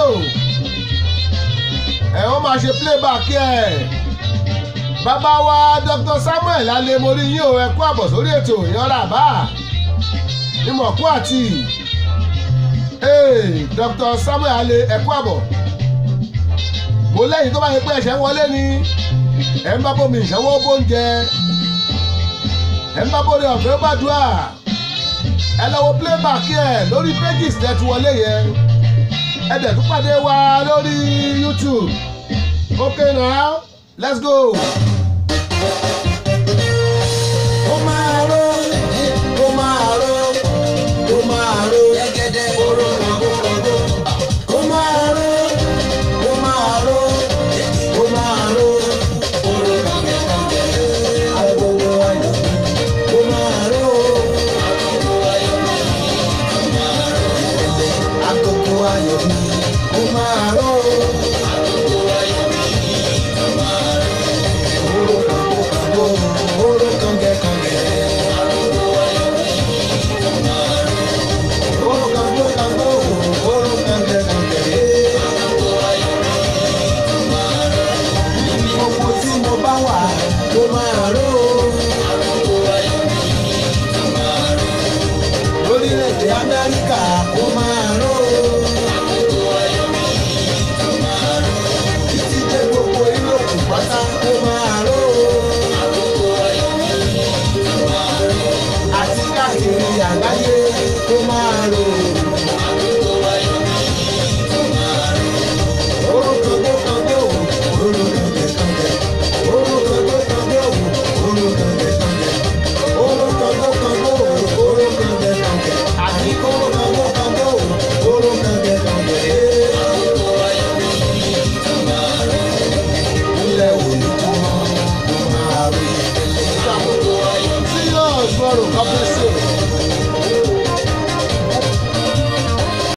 ẹ ó máa ṣe playback ẹ bàbá wa Dr. Samuel alemori yín o ẹ kú àbọ̀ sórí ètò ìyanra àbá ìmọ̀kú àti Hey, Dr. Samuel ale ẹ kú àbọ̀ mo lẹ́yìn tó bá yẹ pé ẹ̀ṣẹ̀ ń wọlé ni ẹ̀ ń bá bómi ìṣẹ́wọ́ bóúnjẹ ẹ̀ ń bá bóre ọ̀fẹ́ gbàdúrà ẹ lọ wo playback ẹ lórí pages tẹ́ ti wọlé yẹn ẹ dẹ̀ tún pàdé wa lórí YouTube okay now let's go. ó máa ró ó máa ró ó máa ró gẹ́gẹ́dẹ́ oró kọ̀gókọ̀gó. ó máa ró ó máa ró ó máa ró oró kọ̀gẹ́kọ̀gẹ́. agogo ayọ̀ ó máa ró agogo ayọ̀ mi ó máa ró gẹ́gẹ́dẹ́ agogo ayọ̀ mi ó máa ró agogo ayọ̀ mi ó máa ró oró kọ̀gókọ̀gó oró kọ̀gẹ́kọ̀gẹ́. Gbogbo tí mo bá wà ló máa ró. Lórílẹ̀-èdè Amẹ́ríkà ó máa ró. Títí dé gbogbo Yúróòpù pátá ó máa ró. Àti káàkiri àgbáyé ó máa ró. Orúkọ tó kan dé òun, orúkọ tẹ̀ kan dẹ̀. Orúkọ tó kan dé òun, orúkọ tẹ̀ kan dẹ̀. Orúkọ tó kan dé òun, orúkọ tẹ̀ kan dẹ̀. Àní orúkọ tó kan dé òun, orúkọ tẹ̀ kan dẹ̀. Ilé òní tó máa ń máa rí. See you tomorrow. God bless you.